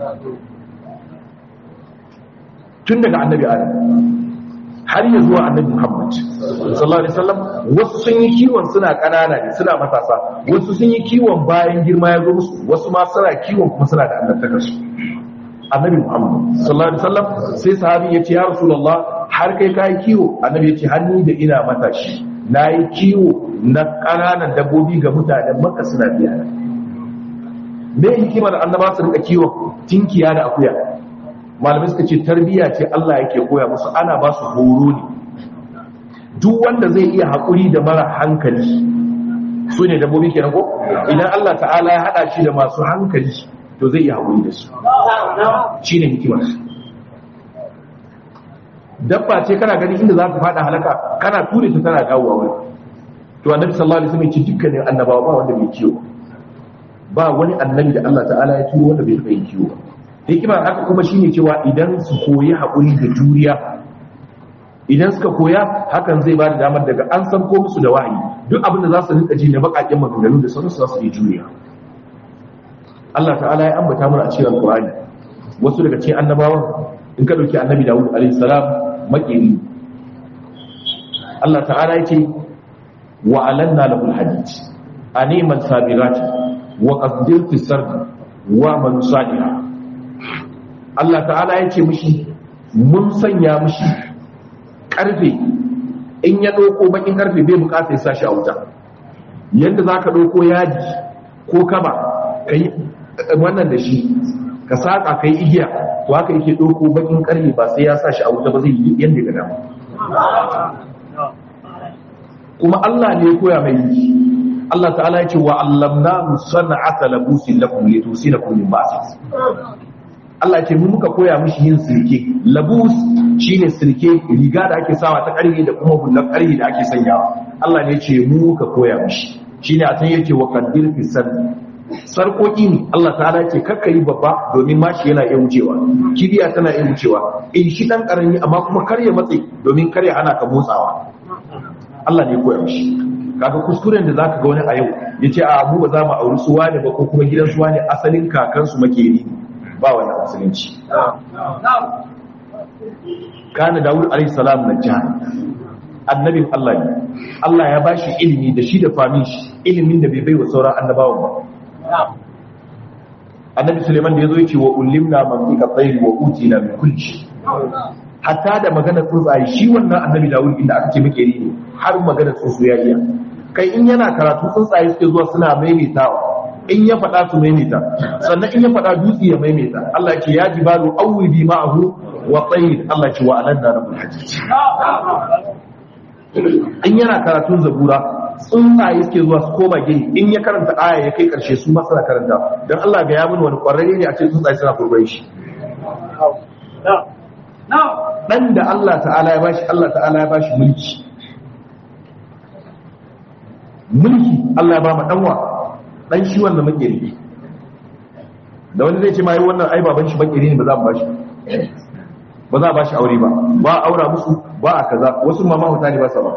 tun daga annabi adam har ya zuwa annabi Muhammad sallallahu alaihi wasallam wasu sun yi kiwon suna kanana ne suna matasa wasu sun yi kiwon bayan girma ya zo musu wasu ma suna kiwon kuma suna da annabtakar su annabi Muhammad sallallahu alaihi wasallam sai sahabi ya ce ya rasulullah har kai kai kiwo annabi ya ce hannu da ina matashi nayi kiwo na kananan dabbobi ga mutanen Makka suna biya me hikimar annaba su rika kiwo tinkiya da akuya malamai suka ce tarbiyya ce Allah yake koya musu ana ba su horo ne duk wanda zai iya haƙuri da mara hankali su ne dabbobi kenan ko idan Allah ta'ala ya haɗa shi da masu hankali to zai iya haƙuri da su shi ne hikimar dabba ce kana gani inda za ka faɗa halaka kana ture ta tana dawowa wani to annabi sallallahu alaihi wasallam ya ce dukkanin annabawa ba wanda bai kiwo ba wani annabi da Allah ta'ala ya turo wanda bai taɓa yin kiwo hikimar haka kuma shine cewa idan su koyi haƙuri da juriya idan suka koya hakan zai ba da damar daga an san ko musu da wahayi duk abin da za su rinka ji na baƙaƙen maganganu da sauransu za su yi juriya Allah ta'ala ya ambata mana a cikin Alƙur'ani wasu daga cikin annabawan in ka dauki annabi Dawud alaihi salam makeri Allah ta'ala ya ce wa alanna lahu alhadid animal sabirati wa qaddir fi sardi wa man salihah Allah ta'ala ya ce mishi mun sanya mishi karfe in ya ɗauko bakin karfe bai bukata ya sashi a wuta yadda za ka ɗauko yaji ko kaba ka yi wannan da shi ka saƙa ka yi igiya to haka yake ɗauko bakin karfe ba sai ya sashi a wuta ba zai yi yadda ga dama kuma Allah ne ya koya mai yi Allah ta'ala ya ce wa allamna musana'ata labusin lakum litusinakum min ba'si Allah ce mu muka koya mishi yin sirke labus shine sirke riga da ake sawa ta ƙarfi da kuma hullar ƙarfi da ake sanyawa Allah ne ce mu muka koya mishi shine a san yake wa qaddir fi sarkoki ne Allah ta'ala ce kakka yi babba domin mashi yana iya wucewa kibiya tana iya wucewa in shi dan karami amma kuma kar ya matse domin kar ya hana ka motsawa Allah ne koya mishi kaga kuskuren da zaka ga wani a yau yace a mu ba za mu auri su wane ba ko kuma gidan su wane asalin kakansu makeri ba wannan musulunci kana Dawud alayhi salam na jihar annabin Allah ne Allah ya bashi ilimi da shi da famin shi ilimin da bai bai wa sauran annabawan ba annabi Suleiman da yazo yace wa ulimna mantiqa tayr wa utina min kulli shay hatta da magana tsuntsaye shi wannan annabi Dawud inda aka ce muke ne har magana tsuntsu ya iya kai in yana karatu tsuntsaye suke zuwa suna maimaitawa in ya faɗa su maimaita sannan in ya faɗa dutse ya maimaita Allah ya ce ya jibalu awwibi ma'ahu wa tayr Allah ya ce wa alanna rabbul hajj in yana karatun zabura tsuntsaye suke zuwa su koma gini in ya karanta aya ya kai karshe su ma suna karanta don Allah ga ya mun wani kwararre ne a ce tsuntsaye suna kurbai shi dan da Allah ta'ala ya bashi Allah ta'ala ya bashi mulki mulki Allah ya ba mu danwa dan shi wanda muke rike da wani zai ce mai wannan ai baban shi bakiri ne ba za mu bashi ba za a bashi aure ba ba a aura musu ba a kaza wasu ma mahauta ne ba sa ba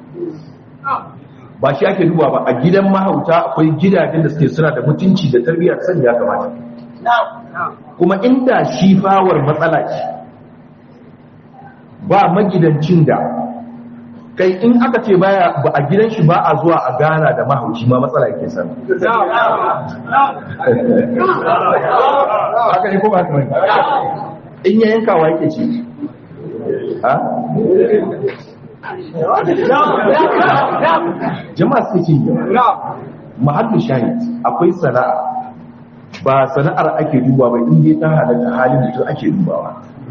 ba shi ake duba ba a gidan mahauta akwai gidajen da suke suna da mutunci da tarbiyyar san ya kamata kuma inda shi fawar matsala ce ba magidancin da kai in aka ce baya ba a gidan shi ba a zuwa a gana da mahauci ma matsala yake sami haka ne ko ba haka ne in ya yankawa yake ce ha jama'a suke ce mahallin shahid akwai sana'a ba sana'ar ake duba ba inda ta halatta halin mutum ake dubawa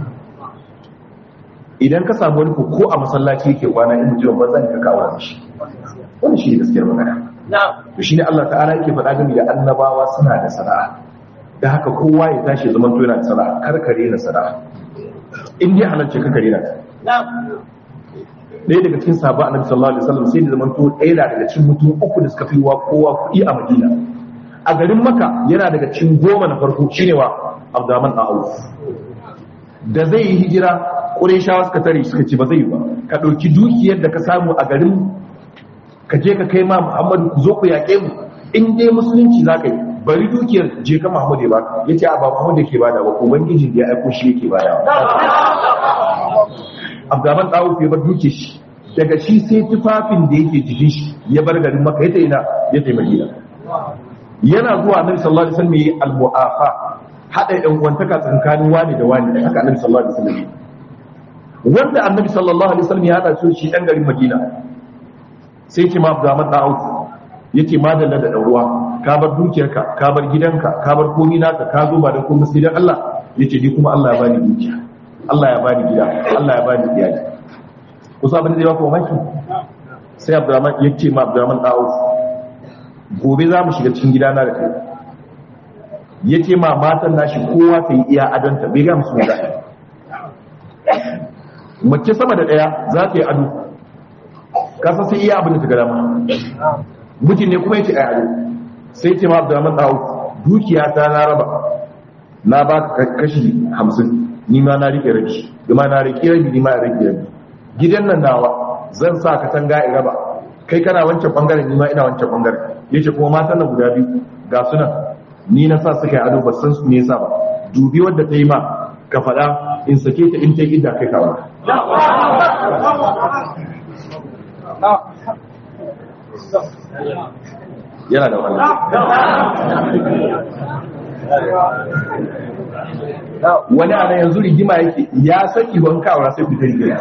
idan ka samu wani ko a masallaci yake kwana in mutum ba zan ka kawo shi wani shi ne gaskiyar magana to shi ne Allah ta'ala yake faɗa gami da annabawa suna da sana'a da haka kowa ya tashi zaman to yana da sana'a karkare na sana'a in dai halarci karkare na ɗaya daga cikin sahabba annabi sallallahu alaihi wasallam sai da zaman to ɗaya daga cikin mutum uku da suka fi wa kowa kuɗi a Madina a garin Makka yana daga cikin goma na farko shine wa Abdurrahman Auf da zai yi hijira Qurayshawa suka tare suka ce ba zai yi ba ka ɗauki dukiyar da ka samu a garin ka je ka kai ma Muhammadu ku zo ku yaƙe mu in dai musulunci za ka yi bari dukiyar je ka Muhammadu ya baka yace a ba Muhammadu yake bada ba ubangijin da ya aiko shi yake bada Abdurrahman Auf ya bar duke shi daga shi sai tufafin da yake jikin shi ya bar garin Makka ya ina ya tafi Madina yana zuwa Annabi sallallahu alaihi wasallam yi al-mu'afa hada ɗan uwantaka tsakanin wani da wani haka Annabi sallallahu alaihi wasallam wanda Annabi sallallahu alaihi wasallam ya hada su shi ɗan garin Madina sai ce ma Abdurrahman Auf yace madalla da ɗauruwa ka bar dukiyarka ka bar gidanka ka bar komai naka ka zo ba da komai sai dan Allah yace ni kuma Allah ya bani dukiya Allah ya bani gida Allah ya bani iyali kusa abin da zai baka mamaki sai Abdurrahman yace ma Abdurrahman Auf gobe za mu shiga cikin gidana da kai yace ma matan nashi kowa ta yi iya adanta bai ga musu da mace sama da daya za ta yi ado kasa sai iya abin da ta ga dama mutum ne kuma yake a ado sai ce ma Abdurrahman Auf dukiya ta na raba na ba ka kashi hamsin ni ma na rike rabi kuma na rike rabi ni ma na rike rabi gidan nan nawa zan sa ka tanga in raba kai kana wancan bangaren ni ma ina wancan bangaren yace kuma matan nan guda biyu ga sunan ni na sa suka yi ado ba san su ne yasa ba dubi wadda ta yi ma ka faɗa in sake ta in ta yi idda kai kawo yana da wani wani ana yanzu rigima yake ya saki ban kawara sai ku tarike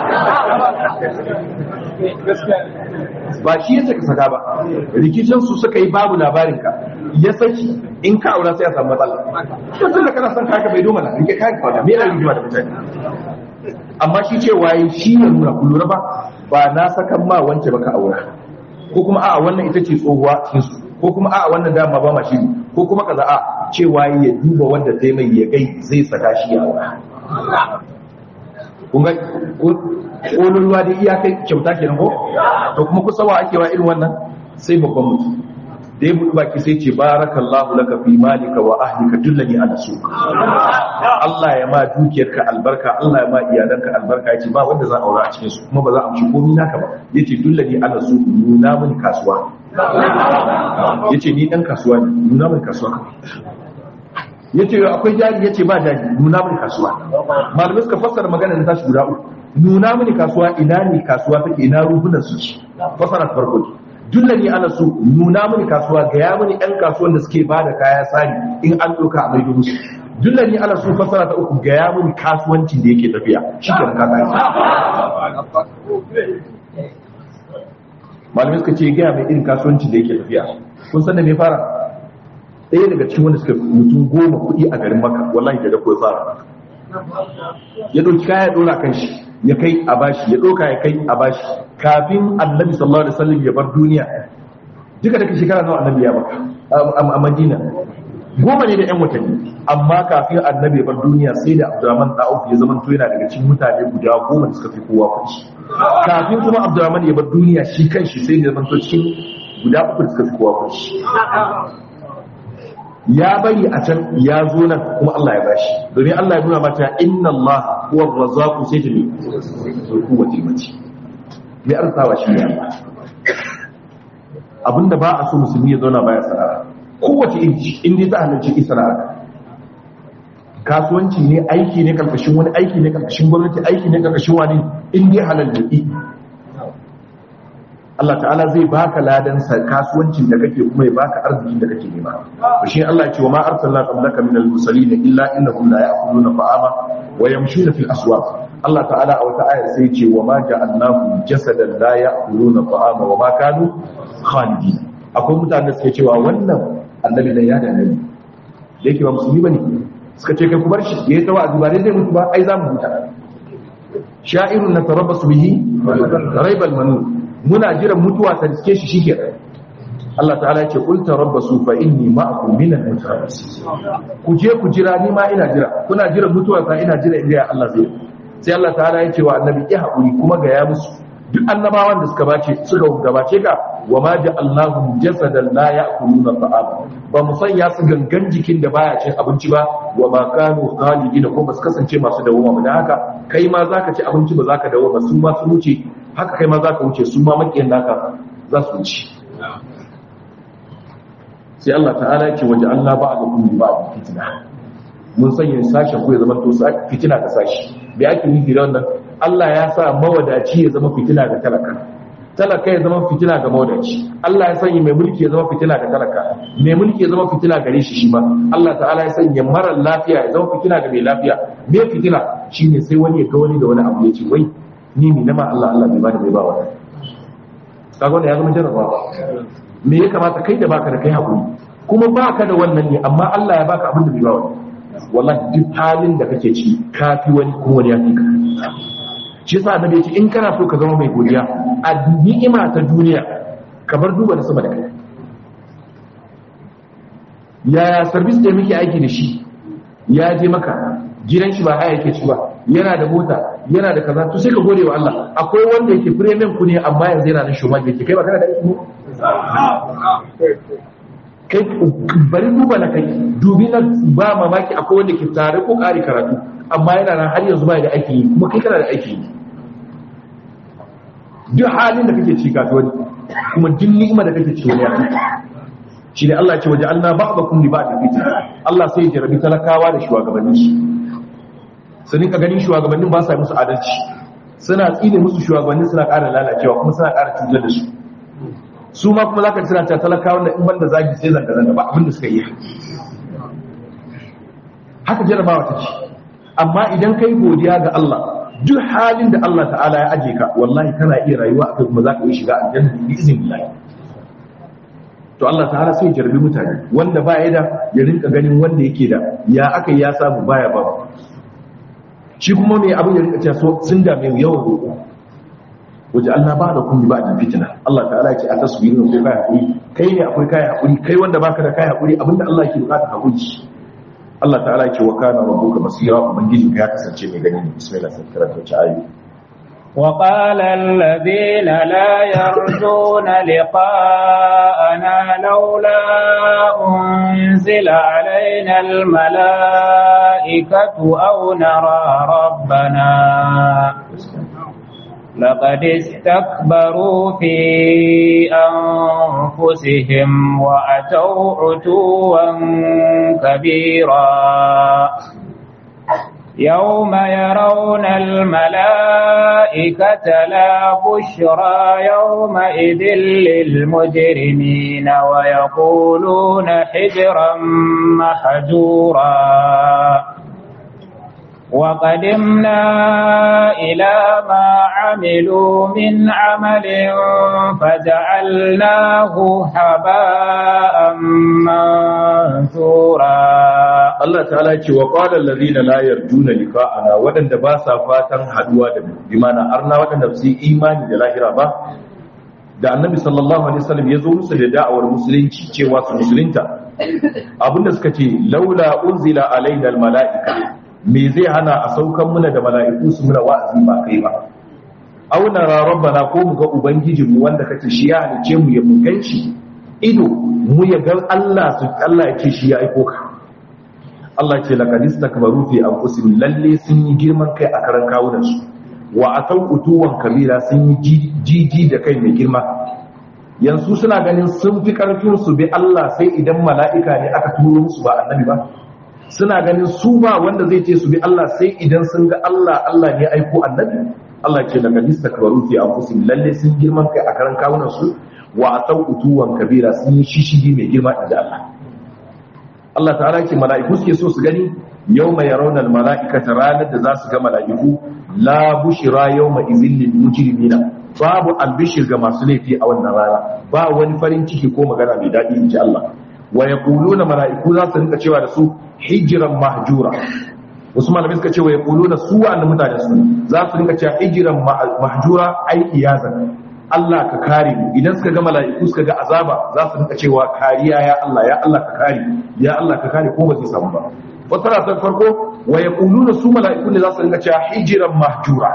ba shi ya saka saka ba rikicin su suka yi babu labarin ka ya saki in ka aura sai ya samu matsala yanzu da kana son kaka bai doma na rike kaka kawai me yana rigima da mutane amma shi ce waye shi ya nuna ku lura ba ba na sakan ma wance baka aura ko kuma a'a wannan ita ce tsohuwa cikin su ko kuma a'a wannan dama ba ma shi ko kuma kaza a cewa ya duba wanda zai mai ya gai zai saka shi ya aura kun ga ƙolin ruwa da iya kai kyauta kenan ko to kuma kusa wa ake wa irin wannan sai babban mutum da ya buɗi baki sai ce barakallahu laka fi malika wa ahlika dullani ala suq Allah ya ma dukiyarka albarka Allah ya ma iyalanka albarka yace ba wanda za a aura a cikin su kuma ba za a amshi komai naka ba yace dullani ala suq nuna mini kasuwa yace ni dan kasuwa ne nuna mini kasuwa kawai yace akwai jari yace ba jari nuna mini kasuwa malamai suka fassara magana da tashi guda uku nuna mini kasuwa ina ne kasuwa take ina rubunan su ci fassara farko ne dullani ana so nuna mini kasuwa ga ya mini ɗan kasuwan da suke bada kaya sani in an ɗauka a maido musu dullani ana so fassara ta uku ga ya mini kasuwancin da yake tafiya shi ke ka kai malamai suka ce gaya mai irin kasuwancin da yake tafiya kun san da me fara ɗaya daga cikin wanda suka mutum goma kuɗi a garin maka wallahi da dako ya fara ya ɗauki kaya ya ɗora kan shi ya kai a bashi ya ɗauka ya kai a bashi kafin annabi sallallahu alaihi wasallam ya bar duniya duka daga shekara nawa annabi ya baka a madina goma ne da yan watanni amma kafin annabi ya bar duniya sai da abdurrahman da'uf ya zama to yana daga cikin mutane guda goma da suka fi kowa kuɗi kafin kuma abdurrahman ya bar duniya shi kanshi sai da zama to cikin guda uku da suka fi kowa kuɗi ya bari a can ya zo nan kuma Allah ya bashi domin Allah ya nuna mata inna Allah huwa razzaqu sai ta ne ku wace mace mai arsawa shi ne Allah abinda ba a so musulmi ya zauna baya sana'a kowace inci in dai ta halarci ki sana'a kasuwanci ne aiki ne karkashin wani aiki ne karkashin gwamnati aiki ne karkashin wani in dai halal ne Allah ta'ala zai baka ladan kasuwancin da kake kuma ya baka arzikin da kake nema to shi Allah ya ce wa ma arsalna qablaka minal mursalin illa innahum la ya'kuluna ta'ama wa yamshuna fil aswaq Allah ta'ala a wata ayar sai ce wa ma ja'alnahu jasadan la ya'kuluna ta'ama wa ma kanu khalidin akwai mutanen da suke cewa wannan annabi nan ya da nabi da yake ba musulmi bane suka ce kai ku bar shi yayi tawazi ba dai zai mutu ba ai za mu huta sha'irun natarabbasu bihi raibal manun muna jiran mutuwa ta riske shi shike Allah ta'ala ya ce qul tarabbasu fa inni ma'akum minal mutarabbisin ku je ku jira ni ma ina jira kuna jiran mutuwa ta ina jira inda Allah zai sai Allah ta'ala ya ce wa annabi ya haƙuri kuma ga ya musu duk annabawan da suka bace suka gabace ka wa ma ja'alnahum jasadan la ya'kuluna ta'ama ba mu sanya su gangan jikin da baya cin abinci ba wa ma kanu khalidin ko ba su kasance masu dawoma ba dan haka kai ma zaka ci abinci ba zaka dawo ba su ma su wuce haka kai ma zaka wuce su ma makiyan naka za su wuce sai Allah ta'ala ya ce waje Allah ba'dakum bi ba'd fitna mun sanya sashen ku ya zama to fitina ga sashi da ake nufi da wannan Allah ya sa mawadaci ya zama fitina ga talaka talaka ya zama fitina ga mawadaci Allah ya sanya mai mulki ya zama fitina ga talaka mai mulki ya zama fitina gare shi shi ma Allah ta'ala ya sanya mara lafiya ya zama fitina ga mai lafiya me fitina shine sai wani ya ga wani da wani abu ya ce wai ni ne nama Allah Allah bai bada bai ba wani kaga wannan ya zama jarrabawa me ya kamata kai da baka da kai hakuri kuma baka da wannan ne amma Allah ya baka abin da bai ba wani wallahi duk halin da kake ciki kafi wani kuma wani ya fi ka shi yasa annabi ya ce in kana so ka zama mai godiya a ni'ima ta duniya ka bar duba da sama da kai yaya service da muke aiki da shi ya je maka gidan shi ba haya yake ci ba yana da mota yana da kaza to sai ka gode wa Allah akwai wanda yake premium ku ne amma yanzu yana nan shoma yake kai ba kana da aiki kai bari duba na kai dubi na ba mamaki akwai wanda ke tare ko ƙari karatu amma yana nan har yanzu ba da aiki yi kuma kai kana da aiki yi duk halin da kake ci kafi wani kuma duk ni'ima da kake ci wani ya shi ne Allah ce waje Allah ba ba kun ba da fitin Allah sai ya jarabi talakawa da shugabannin shi su rinka ganin shugabannin ba sa musu adalci suna tsine musu shugabannin suna ƙara lalacewa kuma suna ƙara cutar da su su ma kuma zaka tsira ta talakawa da in banda zagi sai zanga zanga ba abin da suka yi haka jarabawa take amma idan kai godiya ga Allah duk halin da Allah ta'ala ya aje ka wallahi kana iya rayuwa akai kuma zaka iya shiga aljanna bi iznillah to Allah ta'ala sai jarbi mutane wanda ba ya da ya rinka ganin wanda yake da ya aka ya samu baya ba shi kuma mai abin ya rinka cewa sun dame mu yawan roƙo waje Allah ba da kun ba da fitina Allah ta'ala ce a tasbirin ko kai hakuri kai ne akwai kai hakuri kai wanda baka da kai hakuri abinda Allah ke bukata hakuri Allah ta'ala ce wa kana rabbuka basira ubangiji ya kasance mai gani ne bismillah sai karanta ta ayi وقال الذين لا يرجون لقاءنا لولا أنزل علينا الملائكة أو نرى ربنا لقد استكبروا في أنفسهم وأتوا عتوا كبيرا يوم يرون الملائكة لا بشرى يومئذ للمجرمين ويقولون حجرا محجورا وقدمنا إلى ما عملوا من عمل فجعلناه هباء منثورا Allah ta'ala ce wa qala allazina la yarjuna liqa'ana wadanda ba sa fatan haduwa da mu bi mana arna wadanda su yi imani da lahira ba da annabi sallallahu alaihi wasallam ya zo musu da da'awar musulunci cewa su musulunta abinda suka ce laula unzila alaina almala'ika me zai hana a saukan muna da mala'iku su muna wa'azi ba kai ba auna rabbana ko mu ga ubangijinmu wanda kace shi ya halice mu ya mun ganci ido mu ya ga Allah su Allah ya ce shi ya aiko ka Allah ce laqad istakbaru fi anfusihim lalle sun yi girman kai a karan kawunan su wa atau utuwan kabira sun yi jiji da kai mai girma yanzu suna ganin sun fi karfin su bi Allah sai idan mala'ika ne aka turo musu ba annabi ba suna ganin su ba wanda zai ce su bi Allah sai idan sun ga Allah Allah ne aiko annabi Allah ce daga lista kabaru fi anfusihim lalle sun girman kai a karan kawunan su wa atau utuwan kabira sun yi shishigi mai girma inda Allah Allah ta'ala ce mala'iku suke so su gani yawma yarawna al-mala'ikata ranar da za su ga mala'iku la bushira yawma izin lil mujrimina babu albishir ga masu laifi a wannan rana ba wani farin ciki ko magana mai daɗi in ji Allah wa yaquluna mala'iku za su rinka cewa da su hijiran mahjura wasu malamai suka ce wa yaquluna su wa'annan mutane su za su rinka cewa hijiran mahjura ai iyazan Allah ka kare mu idan suka ga mala'iku suka ga azaba za su rinka cewa kariya ya Allah ya Allah ka kare ya Allah ka kare ko ba zai samu ba wata ta farko wa yaquluna su mala'iku ne za su rinka cewa hijiran mahjura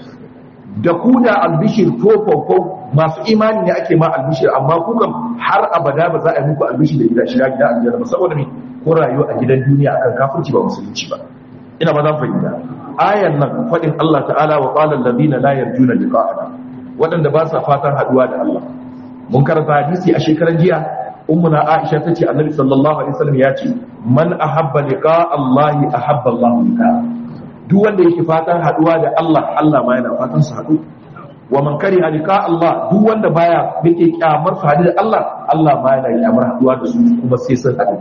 da ku da albishir ko masu imani ne ake ma albishir amma ku kam har abada ba za a yi muku albishir da gida shiga gida aljanna ba saboda me ko rayuwa a gidan duniya akan kafirci ba musulunci ba ina ba zan fahimta ayan nan fadin Allah ta'ala wa qala alladhina la yarjuna liqa'ana wadanda ba sa fatan haduwa da Allah mun karanta hadisi a shekaran jiya ummuna Aisha tace annabi sallallahu alaihi wasallam ya ce man ahabba liqa Allah ahabba Allah liqa duk wanda yake fatan haduwa da Allah Allah ma yana fatan su hadu wa man kariha liqa Allah duk wanda baya yake kyamar su hadu da Allah Allah ma yana kyamar haduwa da su kuma sai sun hadu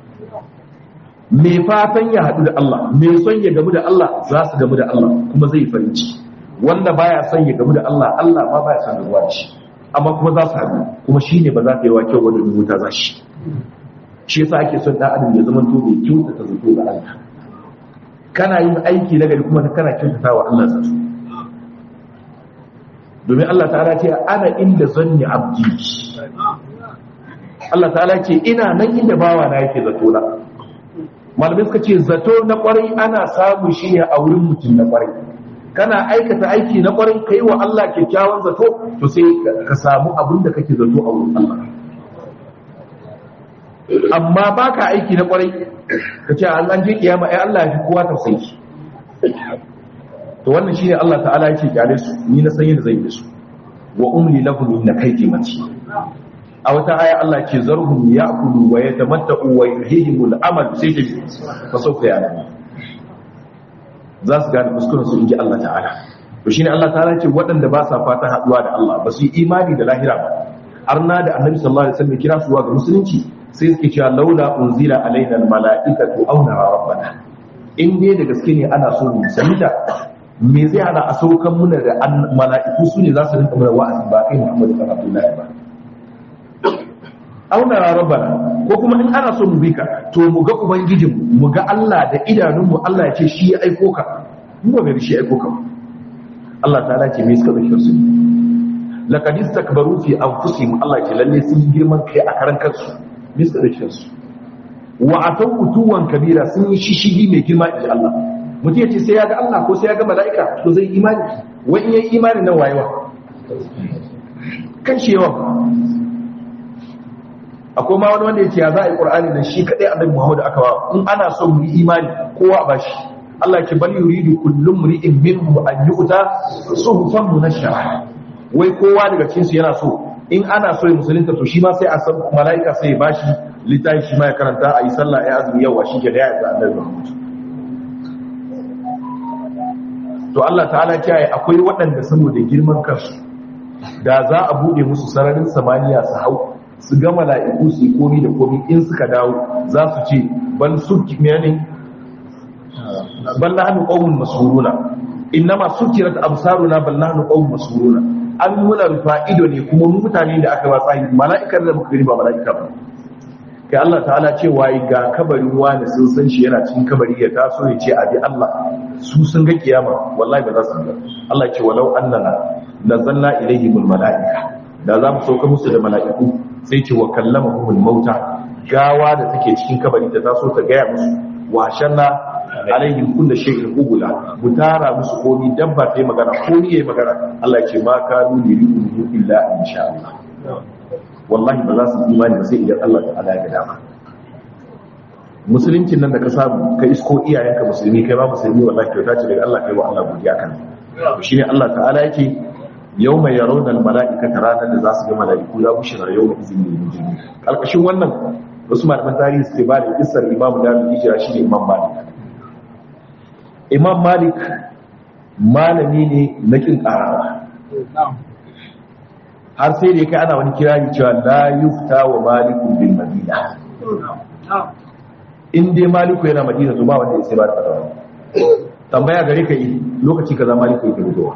me fatan ya hadu da Allah me son ya gamu da Allah za su gamu da Allah kuma zai farin ciki wanda baya son ya gamu da Allah Allah ma baya son gamuwa da shi amma kuma za su hadu kuma shine ba za ta yi wa kyau wanda wuta za shi shi yasa ake son dan adam ya zama to mai kyautata zato ga Allah kana yin aiki na gari kuma kana kyautata wa Allah zato domin Allah ta'ala ce ana inda zanni abdi Allah ta'ala ce ina nan inda bawa na yake zato na malamai suka ce zato na kwarai ana samu shi ne a wurin mutum na kwarai kana aikata aiki na kwarai kai wa Allah kyakkyawan zato to sai ka samu abin da kake zato a wurin Allah amma baka aiki na kwarai ka ce an an je kiyama ai Allah ya fi kowa tausayi to wannan shine Allah ta'ala yake kyale su ni na san yadda zai yi su wa umli lahum inna kaydi mati a wata aya Allah ce zarhum ya'kulu wa yatamatta'u wa yuhihimul amal sai ce fa sawfa ya'lamu za su gane kuskuren su inji Allah ta'ala to shine Allah ta'ala ce waɗanda ba sa fatan haduwa da Allah ba su yi imani da lahira ba arna da annabi sallallahu alaihi wasallam kira su ga musulunci sai suke cewa laula unzila alaina almala'ikatu aw nara rabbana in dai da gaske ne ana so mu sanita me zai hana a saukan muna da mala'iku su ne za su rinka mana wa'azi ba kai Muhammadu sallallahu alaihi wasallam ba aw nara rabbana ko kuma in ana so mu bi ka to mu ga ubangijin mu ga Allah da idanunmu Allah ya ce shi ya aiko ka mu ba mai shi ya aiko ka Allah ta'ala ce me suka zake su laqad istakbaru fi anfusihim Allah ce lalle sun girman kai a karan kansu bisa da su wa atau utuwan kabira sun yi shishigi mai girma inji Allah mutum ya ce sai ya ga Allah ko sai ya ga mala'ika to zai imani wai in yayi imani nan wayewa kan shi yawan akwai ma wani wanda ya ce ya za a yi ƙur'ani da shi kaɗai annabi muhammadu aka ba in ana so mu yi imani kowa a bashi Allah ke bal yuridu kullum mri'in minhum an yu'ta suhufan munashshara wai kowa daga cikin su yana so in ana so ya musulunta to shi ma sai a san mala'ika sai ya bashi littafi shi ma ya karanta a yi sallah ya azumi yawa shi ke da ya ga annabi muhammadu to Allah ta'ala kiyaye akwai waɗanda saboda girman kansu da za a bude musu sararin samaniya su hau su ga mala'iku su yi komi da komi in suka dawo za su ce bal su ne bal nahnu qawmun masuruna innama sukirat absaruna bal nahnu qawmun masuruna an muna rufa ido ne kuma mu mutane da aka watsa yi mala'ikar da muka gani ba mala'ika ba kai Allah ta'ala ce wayi ga kabarin wani sun san shi yana cikin kabari ya taso ya ce abi Allah su sun ga kiyama wallahi ba za su ga Allah ce walau annana nazalna ilayhim almala'ika da za mu sauka musu da mala'iku sai ce wa kallamahumul mauta gawa da take cikin kabari ta taso ta gaya musu wa shanna alaihim kullu shay'in qubula mutara musu komi dabba ta yi magana komi yayi magana Allah ya ce ma kanu yuridu illa insha Allah wallahi ba za su imani ba sai idan Allah ta'ala ya ga dama musuluncin nan da ka samu ka isko iyayenka musulmi kai ba musulmi wallahi kyauta ce daga Allah kai wa Allah godiya kan to shine Allah ta'ala yake yawma yarawna al-mala'ikata ranar da za su ga mala'iku la bushra yawma izin lil mujrimin kalkashin wannan wasu malaman tarihi suke ba da kissar Imam Dawud hijira shine Imam Malik Imam Malik malami ne na kin karawa har sai da kai ana wani kirari cewa la yufta wa malikun bil madina in dai maliku yana madina to ba wanda ya sai ba da fatawa tambaya gare ka yi lokaci kaza maliku yake fitowa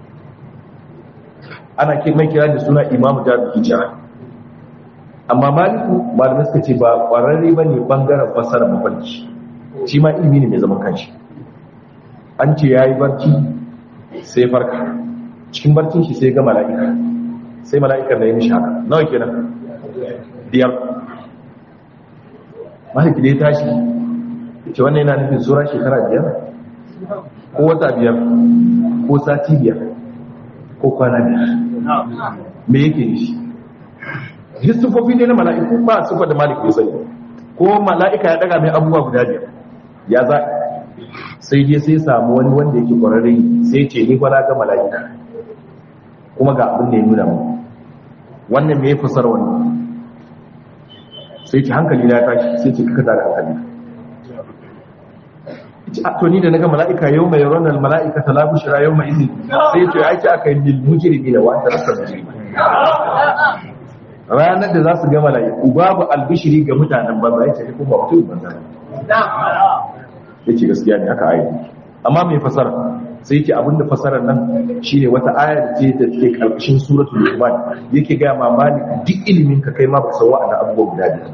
ana ke mai kira da suna imamu da hijira amma maliku malamai suka ce ba kwararre ba ne bangaren fasara mafarki shi ma ilimi ne mai zaman kanshi an ce ya yi barci sai farka cikin barcin shi sai ga mala'ika sai mala'ikar da ya mishi haka nawa kenan biyar maliki da ya tashi ce wannan yana nufin tsoron shekara biyar ko wata biyar ko sati biyar ko kwana biyar me yake yi shi histofofi ne na mala'iku ba su da malik bai sani ko mala'ika ya daga mai abubuwa guda biyar ya za sai dai sai samu wani wanda yake kwararre sai ce ni kwana ga mala'ika kuma ga abin da ya nuna mu wannan me ya fasar wannan sai ce hankali na ya tashi sai ce kaka da hankali to ni da naga mala'ika yau mai ranar mala'ika ta labu shira yau mai izini sai ce aiki aka yi lil mujrimi da wanda rasa mujrimi ranar da za su ga mala'iku babu albishiri ga mutanen banza ya ce kuma mutum banza ya ce gaskiya ne aka ayi amma mai fasara sai yake abinda fasarar nan shine wata ayar ce da take karkashin suratul luqman yake ga mamani duk ilimin ka kai ma ba san wa'annan abubuwa guda biyar ba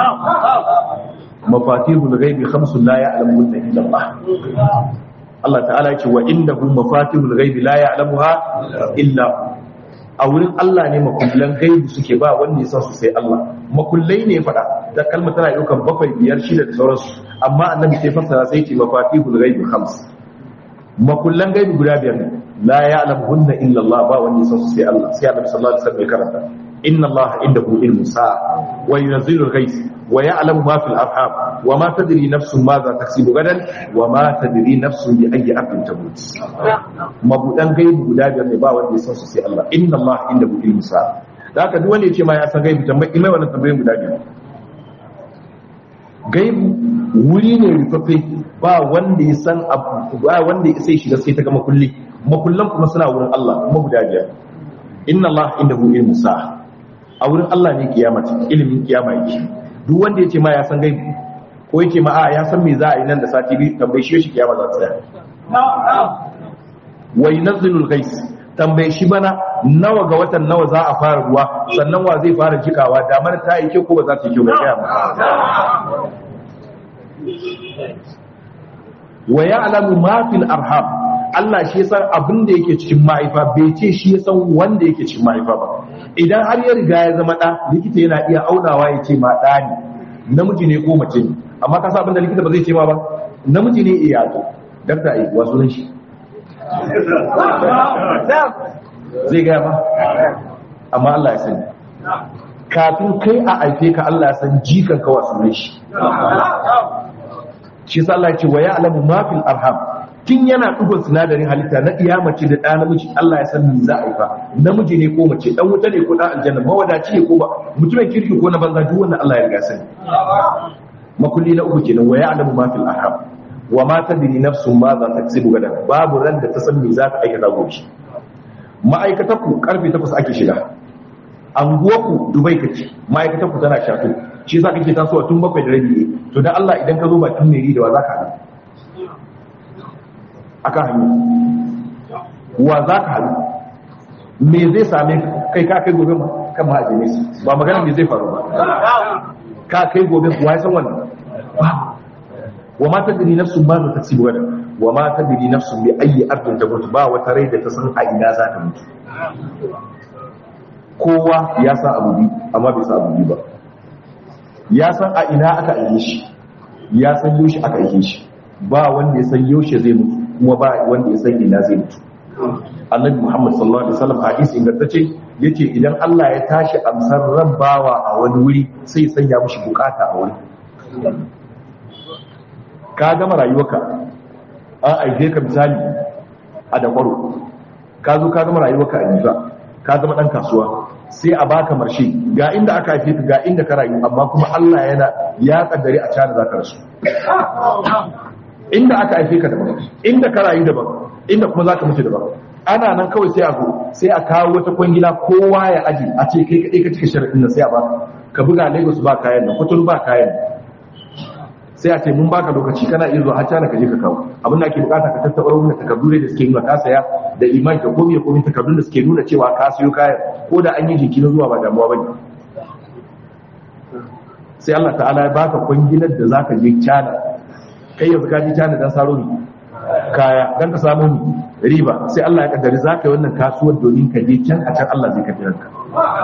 mafatihul ghaibi khamsun la ya'lamuhunna illa Allah Allah ta'ala yake wa innahu mafatihul ghaibi la ya'lamuha illa a wurin Allah ne makullan gaibi suke ba wanda ya san su sai Allah makullai ne fada da kalmar tana daukan bakwai biyar shida da sauransu amma annabi sai fassara sai ce mafatihul ghaibi khams makullan gaibi guda biyar ne la ya'lamuhunna illa Allah ba wanda ya san su sai Allah sai annabi sallallahu alaihi wasallam ya karanta inna Allah indahu ilmu sa'a wa yunzilu al-ghais wa ya'lamu ma fil arham wa ma tadri nafsun madha taksibu gadan wa ma tadri nafsun bi ayyi ardin tamut mabudan gaibi guda biyar ne ba wanda ya san su sai Allah inna Allah indahu ilmu sa'a da haka duk wanda ya ce ma ya san gaibi tambayi mai wannan tambayoyin guda biyar gaibu wuri ne rufaffe ba wanda ya san abu ba wanda ya sai shiga sai ta gama kulli makullan kuma suna wurin Allah kuma guda biyar inna Allah indahu ilmu sa'a a wurin Allah ne kiyama ce ilimin kiyama yake duk wanda ya ce ma ya san gaibu ko yake ma a ya san me za a yi nan da sati biyu tambaye shi shi kiyama za ta tsaya wa yunazzilul ghais tambaye shi bana nawa ga watan nawa za a fara ruwa sannan wa zai fara jikawa damar ta yi kyau ko ba za ta yi kyau ba kiyama wa ya'lamu ma fil arham Allah shi san abin da yake cikin mahaifa bai ce shi ya san wanda yake cikin mahaifa ba idan har ya riga ya zama da likita yana iya aunawa ya ce ma da ne namiji ne ko mace ne amma ka san abin da likita ba zai ce ma ba namiji ne iya to dakta ai wasu nan shi zai gaya ba amma Allah ya sani kafin kai a aife ka Allah ya san jikan ka wasu nan shi shi sa Allah ya ce wa ya'lamu ma fil arham tun yana dugon sinadarin halitta na iya mace da ɗa namiji Allah ya san me za a haifa namiji ne ko mace dan wuta ne ko dan aljanna mawadaci ne ko ba mutumin kirki ko na banza duk wannan Allah ya riga sani makulli na uku kenan wa ya'lamu ma fil arham wa ma tadri nafsun ma za ta tsibu gadan babu ran da ta san me za ta aikata gobe ma'aikatar ku karfe 8 ake shiga anguwar ku dubai kace ma'aikatar ku tana shato shi yasa kake tasowa tun bakwai da rabi to dan Allah idan ka zo bakin meri da wa za ka haɗu akan hannu wa za ka haɗu me zai same kai ka kai gobe kan ma'ajini ba magana me zai faru ba ka kai gobe kuwa ya san wannan wa ma tadri nafsun ma za ta ci gaba wa ma tadri nafsun bi ayi ardin ta mutu ba wata rai da ta san a ina za ta mutu kowa ya san abu bi amma bai san abu bi ba ya san a ina aka aike shi ya san yaushe aka aike shi ba wanda ya san yaushe zai mutu kuma ba wanda ya san ina zai mutu annabi muhammad sallallahu alaihi wasallam hadisi ingantacce yace idan Allah ya tashi amsar ran bawa a wani wuri sai ya sanya mishi bukata a wuri ka gama rayuwarka an aike ka misali a dakwaro ka zo ka gama rayuwarka a niza ka zama dan kasuwa sai a baka marshe ga inda aka haife ka ga inda ka rayu amma kuma Allah yana ya kaddare a cana zaka rasu inda aka haife ka daban inda ka rayu daban inda kuma zaka mutu daban ana nan kawai sai a zo sai a kawo wata kwangila kowa ya aji a ce kai kadai ka cika sharadin nan sai a baka ka buga Lagos ba kayan nan Kuturu ba kayan sai a ce mun baka lokaci kana iya zuwa har cana ka je ka kawo abin da ake bukata ka tattaba wannan takardu da suke nuna ka saya da imani da komai komai takardun da suke nuna cewa ka siyo kayan ko da an yi jinkirin zuwa ba damuwa bane sai Allah ta'ala ya baka kwangilar da zaka je cana kai yanzu ka ji cana dan saro ni kaya dan ka samu ni riba sai Allah ya kaddari zaka yi wannan kasuwar domin ka je can a can Allah zai ka biya ka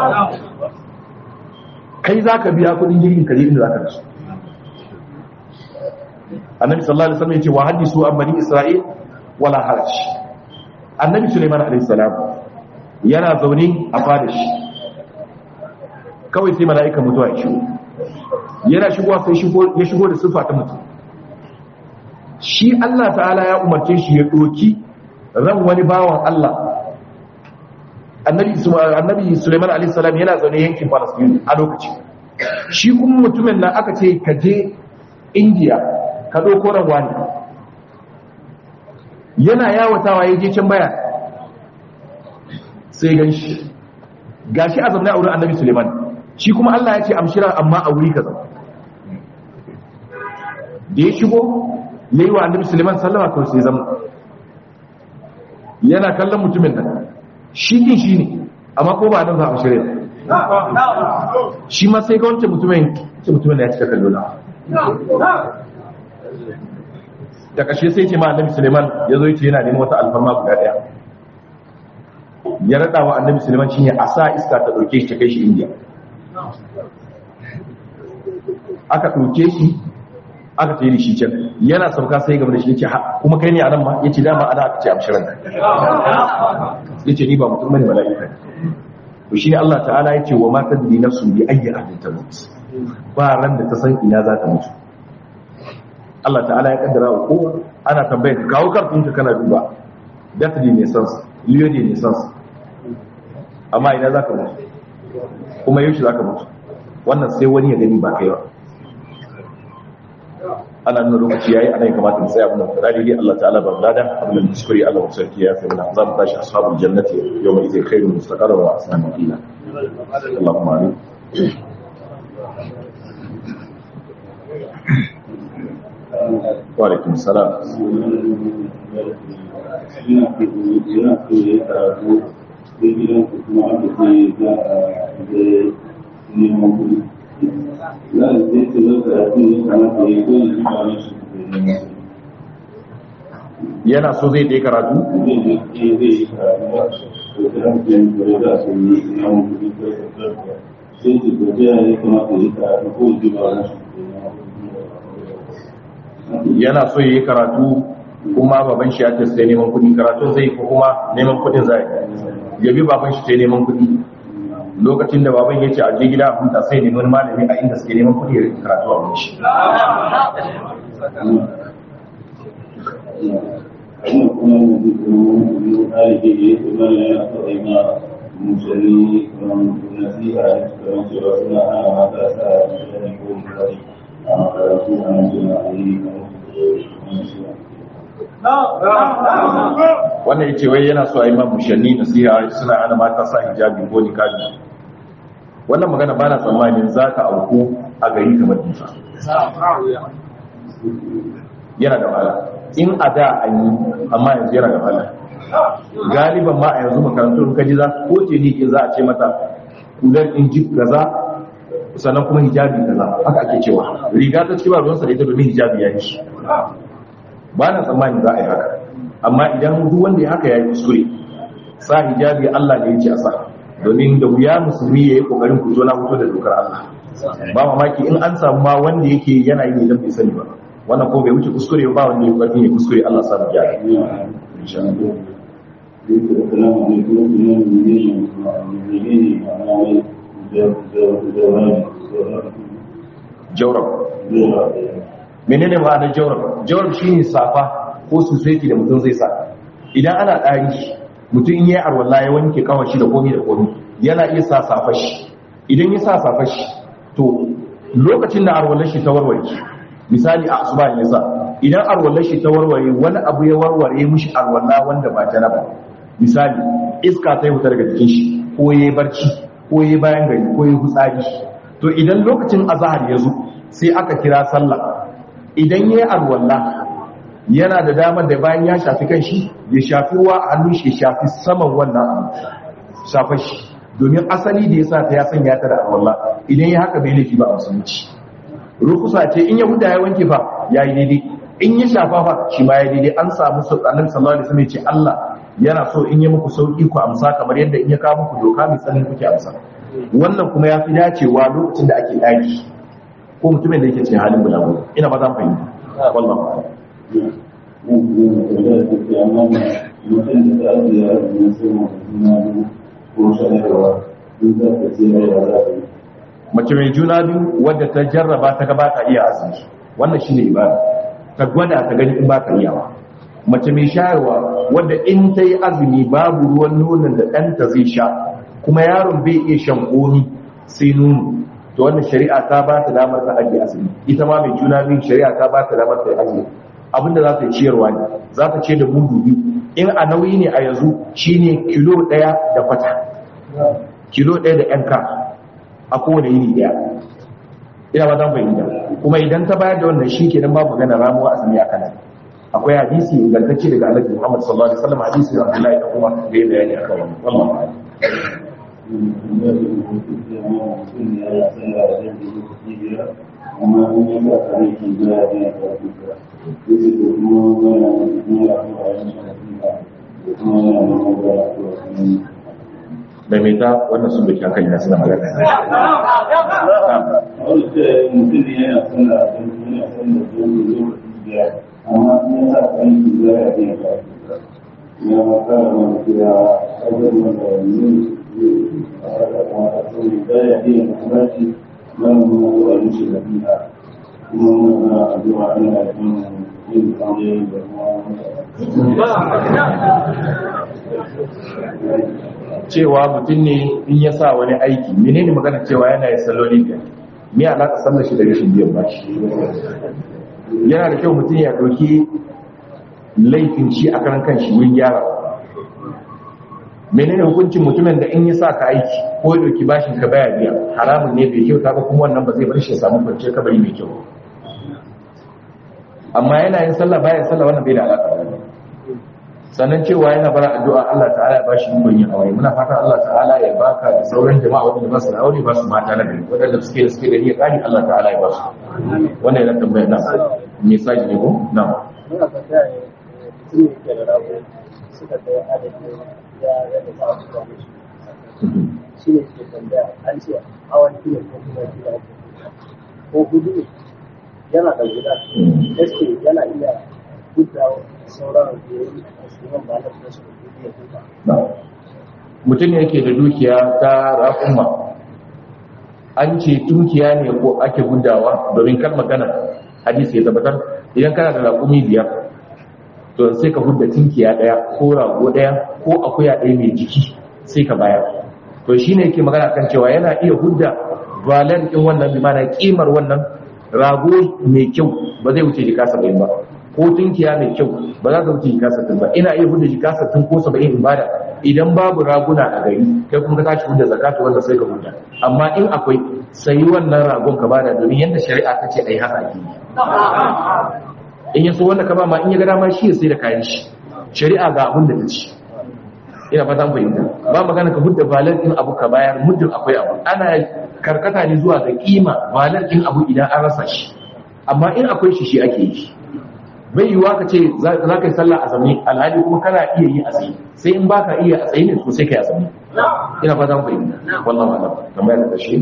kai zaka biya kudin jirgin ka je inda zaka rasu annabi sallallahu alaihi wasallam yace wa hadisu an bani isra'il wala haraj annabi sulaiman alaihi salam yana zaune a fada shi kawai sai mala'ika mutuwa ya shigo yana shigowa sai ya shigo da sifa ta mutum shi Allah ta'ala ya umarce shi ya doki ran wani bawan Allah annabi annabi sulaiman alaihi salam yana zaune yankin palestine a lokaci shi kuma mutumin nan aka ce ka je india ka ɗauko ran wani yana yawatawa ya je can baya sai gan shi gashi a zaune a wurin annabi suleiman shi kuma allah ya ce amshira amma a wuri kaza da ya shigo ya yi wa annabi suleiman sallama kawai sai zama yana kallon mutumin nan shi din shi ne amma ko ba nan za a shirya shi ma sai ga wancan mutumin mutumin da ya cika kallo na da kashe sai ce ma annabi suleiman ya zo yace yana neman wata alfarma guda daya ya rada wa annabi suleiman shine a sa iska ta dauke shi ta kai shi indiya aka dauke shi aka tayi shi can yana sauka sai gaba da shi yace kuma kai ne a nan ma yace dama ana aka ce amshiran yace ni ba mutum bane mala'ika to shine Allah ta'ala yace wa ma tadri nafsun bi ayyi ahdin tamut ba ran da ta san ina za ta mutu Allah ta'ala ya kaddara wa kowa ana tambayar ka kawo karfin ka kana duba deathly ne sans liyodi ne sans amma ina za ka mutu kuma yaushe za ka mutu wannan sai wani ya gani ba kai ba ana nuna lokaci yayi ana yin kamata mu tsaya mun fara dai Allah ta'ala ba lada abin da kuskure Allah sarki ya fi mana za mu tashi ashabul jannati yawma idza khairun mustaqarra wa asna qila Allahumma amin Wa'alaikun salam. Yana so zai dai karatu? Sai ji gajiya ya kamata ya karatu ko ji ba yana so yi karatu kuma baban shi ya ce sai neman kuɗi karatun zai ko kuma neman kuɗin zai ya bi baban shi sai neman kuɗi lokacin da baban ya ce a je gida a huta sai neman malami a inda suke neman kuɗi ya karatu a wani shi Wannan kuma yanzu kuma ɗalibi ne kuma yana so a yi ma musulmi nasiha kamar cewa suna hana mata sa mutane ko mutane a makarantu a nan suna a yi kamar su wannan ya ce wai yana so a yi ma mushanni nasiha suna hana mata sa hijabi ko nikabi wannan magana ba na tsammanin za ka auku a gari kamar difa yana da wahala in a da an yi amma yanzu yana da wahala galiban ma a yanzu makarantun kaji za ko ce ne ke za a ce mata kular injib gaza sannan kuma hijabi gaza haka ake cewa riga ta ciki ba ruwansa da ita domin hijabi ya yi shi ba na tsammanin za a yi haka amma idan duk wanda ya haka ya yi kuskure sa hijabi Allah ne ya ce a sa domin da wuya musulmi ya yi kokarin fito na fito da dokar Allah ba mamaki in an samu ma wanda yake yana yi idan bai sani ba wannan ko bai wuce kuskure ba wanda ya karfin ya kuskure Allah sa mu gyara insha Allah Assalamu alaikum sunan menene menene ma'ana wai jawabi jawrab menene ma'anar jawrab jawrab shine safa ko suseti da mutum zai sa idan ana ɗari mutum in yi arwalla ya wanke kawashi da komi da komi yana iya sa safa shi idan ya sa safa shi to lokacin da arwallar shi ta warware misali a asuba ya sa idan arwallar shi ta warware wani abu ya warware mishi arwalla wanda ba janaba misali iska ta yi wuta daga jikin shi ko ya yi barci ko ya yi bayan gari ko ya yi hutsari to idan lokacin azahar ya zo sai aka kira sallah idan ya yi arwalla yana da damar da bayan ya shafi kan shi ya shafi ruwa a hannun shi ya shafi saman wannan abu shafa shi domin asali da ya sa ta ya sanya ta da arwalla idan ya haka bai laifi ba a musulunci rukusa ce in ya huda ya wanke fa ya yi daidai in ya shafa fa shi ma ya daidai an samu annabi sallallahu alaihi wasallam ya ce Allah yana so in yi muku sauki ku amsa kamar yadda in ya kawo muku doka mai tsanin kuke amsa wannan kuma ya fi dacewa lokacin da ake daki ko mutumin da yake cikin halin bulagu ina ba za mu fahimta wallahi mutum da ta ake yara ne sai mutum ko shayarwa duk da ta ce ya za ta yi mace mai juna biyu wadda ta jarraba ta gaba ta iya azumi wannan shine ibada ta gwada ta gani in ba ta iyawa mace mai shayarwa wadda in ta yi azumi babu ruwan nonon da ɗanta zai sha kuma yaron bai iya shan komi sai nono to wannan shari'a ta ba ta damar ta ajiye azumi ita ma mai juna biyu shari'a ta ba ta damar ta yi azumi abinda za ta yi ciyarwa ne za ta ce da mudu biyu in a nauyi ne a yanzu shine kilo ɗaya da kwata kilo ɗaya da yanka a kowane yini ɗaya ina ba zan fahimta kuma idan ta bayar da wannan shi kenan babu magana ramuwa azumi a kanan akwai hadisi ingantacce daga annabi Muhammad sallallahu alaihi wasallam hadisi da Abdullahi da kuma da ya bayani akan wannan wallahi amma in yi ba tare ki ga ya ta duka yake da kuma wani ne ya fara yin shafi da kuma yana da magana ko kuma da mai ta wannan sun doki hakan yana suna magana wani ce mutum ne yana son da abin yana son da zuwa lokaci biyar amma in ya sa kan ki ga ya ta duka ya maka da wani kira wajen wanda ne a da kuma a tsoro da ya ta yi kuma shi nan mu a mishi da biya kuma muna addu'a ana yin yin kame da kuma cewa mutum ne in ya sa wani aiki menene magana cewa yana yin salloli biyar me alaka sallar shi da rashin biyan bashi yana da kyau mutum ya ɗauki laifin shi a karan kan shi wurin gyara menene hukuncin mutumin da in ya sa ka aiki ko ya ɗauki bashin ka baya biya haramun ne bai kyauta ba kuma wannan ba zai bar shi ya samu kwanciyar kabari mai kyau amma yana yin sallah baya sallah wannan bai da alaka da wannan sannan cewa yana bara addu'a Allah ta'ala ya bashi ikon yin aure muna fatan Allah ta'ala ya baka da sauran jama'a wanda ba su da aure ba su mata na gari wadanda suke da suke da iya kani Allah ta'ala ya ba su wannan yana tambayar na me sai ne ko na muna tambaya ne mutum ne ke da rago suka kai adadin ya yadda ba su da shi ne ke tambaya an ce hawan kilo ko kuma kilo ko hudu ne yana da guda gaske yana iya gudawa sauran da ya yi a shugaban ba na da su da ya duka mutum ne yake da dukiya ta raƙumma an ce dukiya ne ko ake gudawa domin kar magana hadisi ya tabbatar idan kana da raƙumi biyar to sai ka hudda tinkiya ɗaya ko rago ɗaya ko akuya ɗaya mai jiki sai ka bayar to shine yake magana kan cewa yana iya hudda valar ɗin wannan bi mana kimar wannan rago mai kyau ba zai wuce jika saba'in ba ko tunkiya mai kyau ba za ta wuce jika saba'in ba ina iya hudda jika saba'in ko saba'in in bada idan babu raguna a gari kai kuma ka tashi hudda zakatu wanda sai ka hudda amma in akwai sayi wannan ragon ka bada domin yadda shari'a ta ce ai haka ake yi in ya so wanda ka ba ma in ya ga dama shi ya sai da kayan shi shari'a ga abin da ta ci ina fatan fahimta ba magana ka hudda valar din abu ka bayar muddin akwai abu ana karkata ne zuwa ga kima valar din abu idan an rasa shi amma in akwai shi shi ake yi bai yiwuwa ka ce za ka yi sallah a zame alhali kuma kana iya yi a tsaye sai in baka iya a tsaye ne to sai ka yi a zame ina fatan fahimta wallahu a'lam kamar da kashi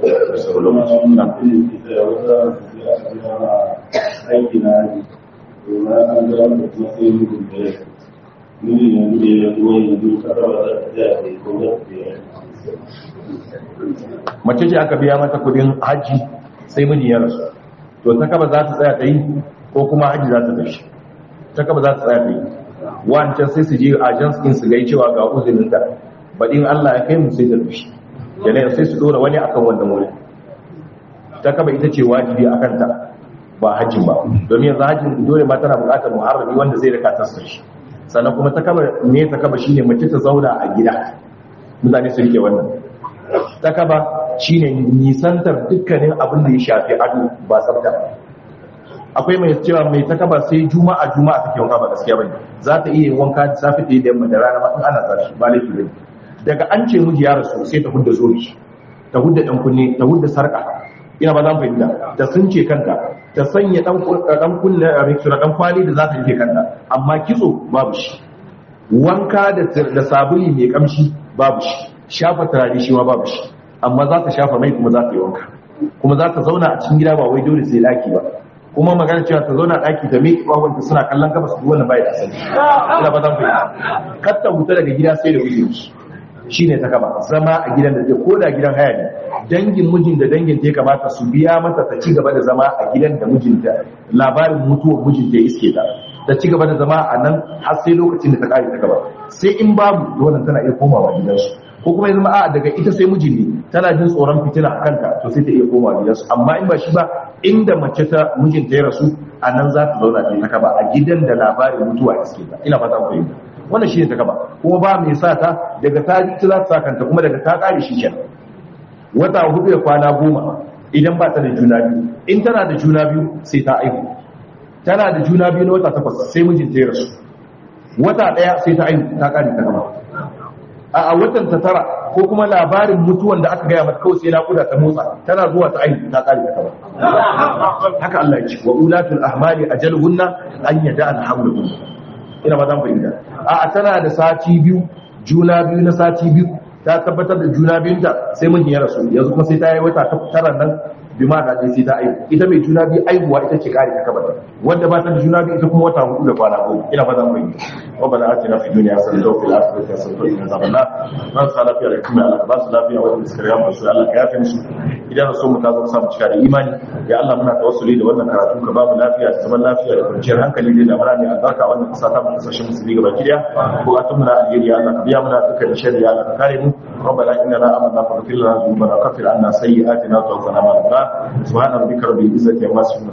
aiki na aji domin an ga wanda kuma sai mutum da ya mini yanzu da ya zuwa yanzu ka raba za ta tsaya da ko za ta tsaya mace ce aka biya mata kudin hajji sai miji ya rasu to ta kaba za ta tsaya ta yi ko kuma hajji za ta tafi ta kaba za ta tsaya ta yi wancan sai su je agents din su gai cewa ga uzurin ta baɗin Allah ya kai mu sai ta tafi yana sai su dora wani akan wannan wuri ta kaba ita ce wajibi akan ta ba hajjin ba domin yanzu hajjin dole ma tana buƙatar muharrami wanda zai rika tasar shi sannan kuma ta kaba ne ta kaba shine mace ta zauna a gida mutane su rike wannan ta kaba shine nisantar dukkanin abin da ya shafi ado ba tsafta akwai mai cewa mai ta kaba sai juma'a juma'a take wanka ba gaskiya bane za ta iya yin wanka da safe da yamma da rana ma in ana tsarki ba laifi bane daga an ce miji ya rasu sai ta hudda zobi ta hudda dan kunne ta hudda sarka ina ba zan fahimta ta sunce kanta ta sanya dan dan kunne a rikira dan kwali da za ta rike kanta amma kitso babu shi wanka da da sabuli mai kamshi babu shi shafa turare shi ma babu shi amma za ta shafa mai kuma za ta yi wanka kuma za ta zauna a cikin gida ba wai dole sai daki ba kuma magana cewa ta zauna daki ta miƙe ƙwawanta suna kallon gabas duk wannan bai da asali ina ba zan fahimta kar ta huta daga gida sai da uzuri shine ta kaba zama a gidan da zai ko da gidan haya ne dangin mijin da dangin ta ya kamata su biya mata ta ci gaba da zama a gidan da mijinta labarin mutuwar mijinta ya iske ta ta ci gaba da zama a nan har sai lokacin da ta kare ta gaba sai in babu wannan tana iya komawa gidansu ko kuma ya zama a daga ita sai mijin ne tana jin tsoron fitina a kanta to sai ta iya komawa gidansu amma in ba shi ba inda mace ta mijinta ya rasu a nan za ta zauna ta kaba a gidan da labarin mutuwa ya iske ta ina fata ku fahimta wannan shi ne ta gaba kuma ba mai sa ta daga ta ji ta za ta sa kanta kuma daga ta kare shi kenan wata hudu da kwana goma idan ba ta da juna biyu in tana da juna biyu sai ta aihu tana da juna biyu na wata takwas sai mijinta ya rasu wata daya sai ta aihu ta kare ta gaba a watan ta tara ko kuma labarin mutuwan da aka gaya mata kawai sai naƙuda ta motsa tana zuwa ta aihu ta kare ta gaba haka Allah ya ce wa ulatul ahmali ajaluhunna an yada al hamluhun ina ba zan fahimta a tana da sati biyu juna biyu na sati biyu ta tabbatar da juna biyunta sai mun ya rasu yanzu kuma sai ta yi wata tara nan bi ma da sai ta aihu ita mai juna biyu aihuwa ita ce kare ta kabar wanda ba ta da juna biyu ita kuma wata hudu da kwana goma ina fata mai rabbana atina fid dunya hasanatan wa fil akhirati hasanatan wa qina adhaban nar man sa lafiya da kuma Allah ba su lafiya wa da suka riga mu Allah ka yafe musu idan so mu ta zo samu cika da imani ya Allah muna tawassuli da wannan karatu ka ba mu lafiya da zaman lafiya da kwanciyar hankali da damar ne albarka wannan kasa ta mu kasashen musulmi gaba kiya bukatun mu na alheri ya Allah ka biya muna dukkan sharri ya Allah ka kare mu ربنا إننا آمنا فاغفر لنا ذنوبنا وكفر عنا سيئاتنا وتوفنا مع الأبرار سبحان ربك رب العزة عما يصفون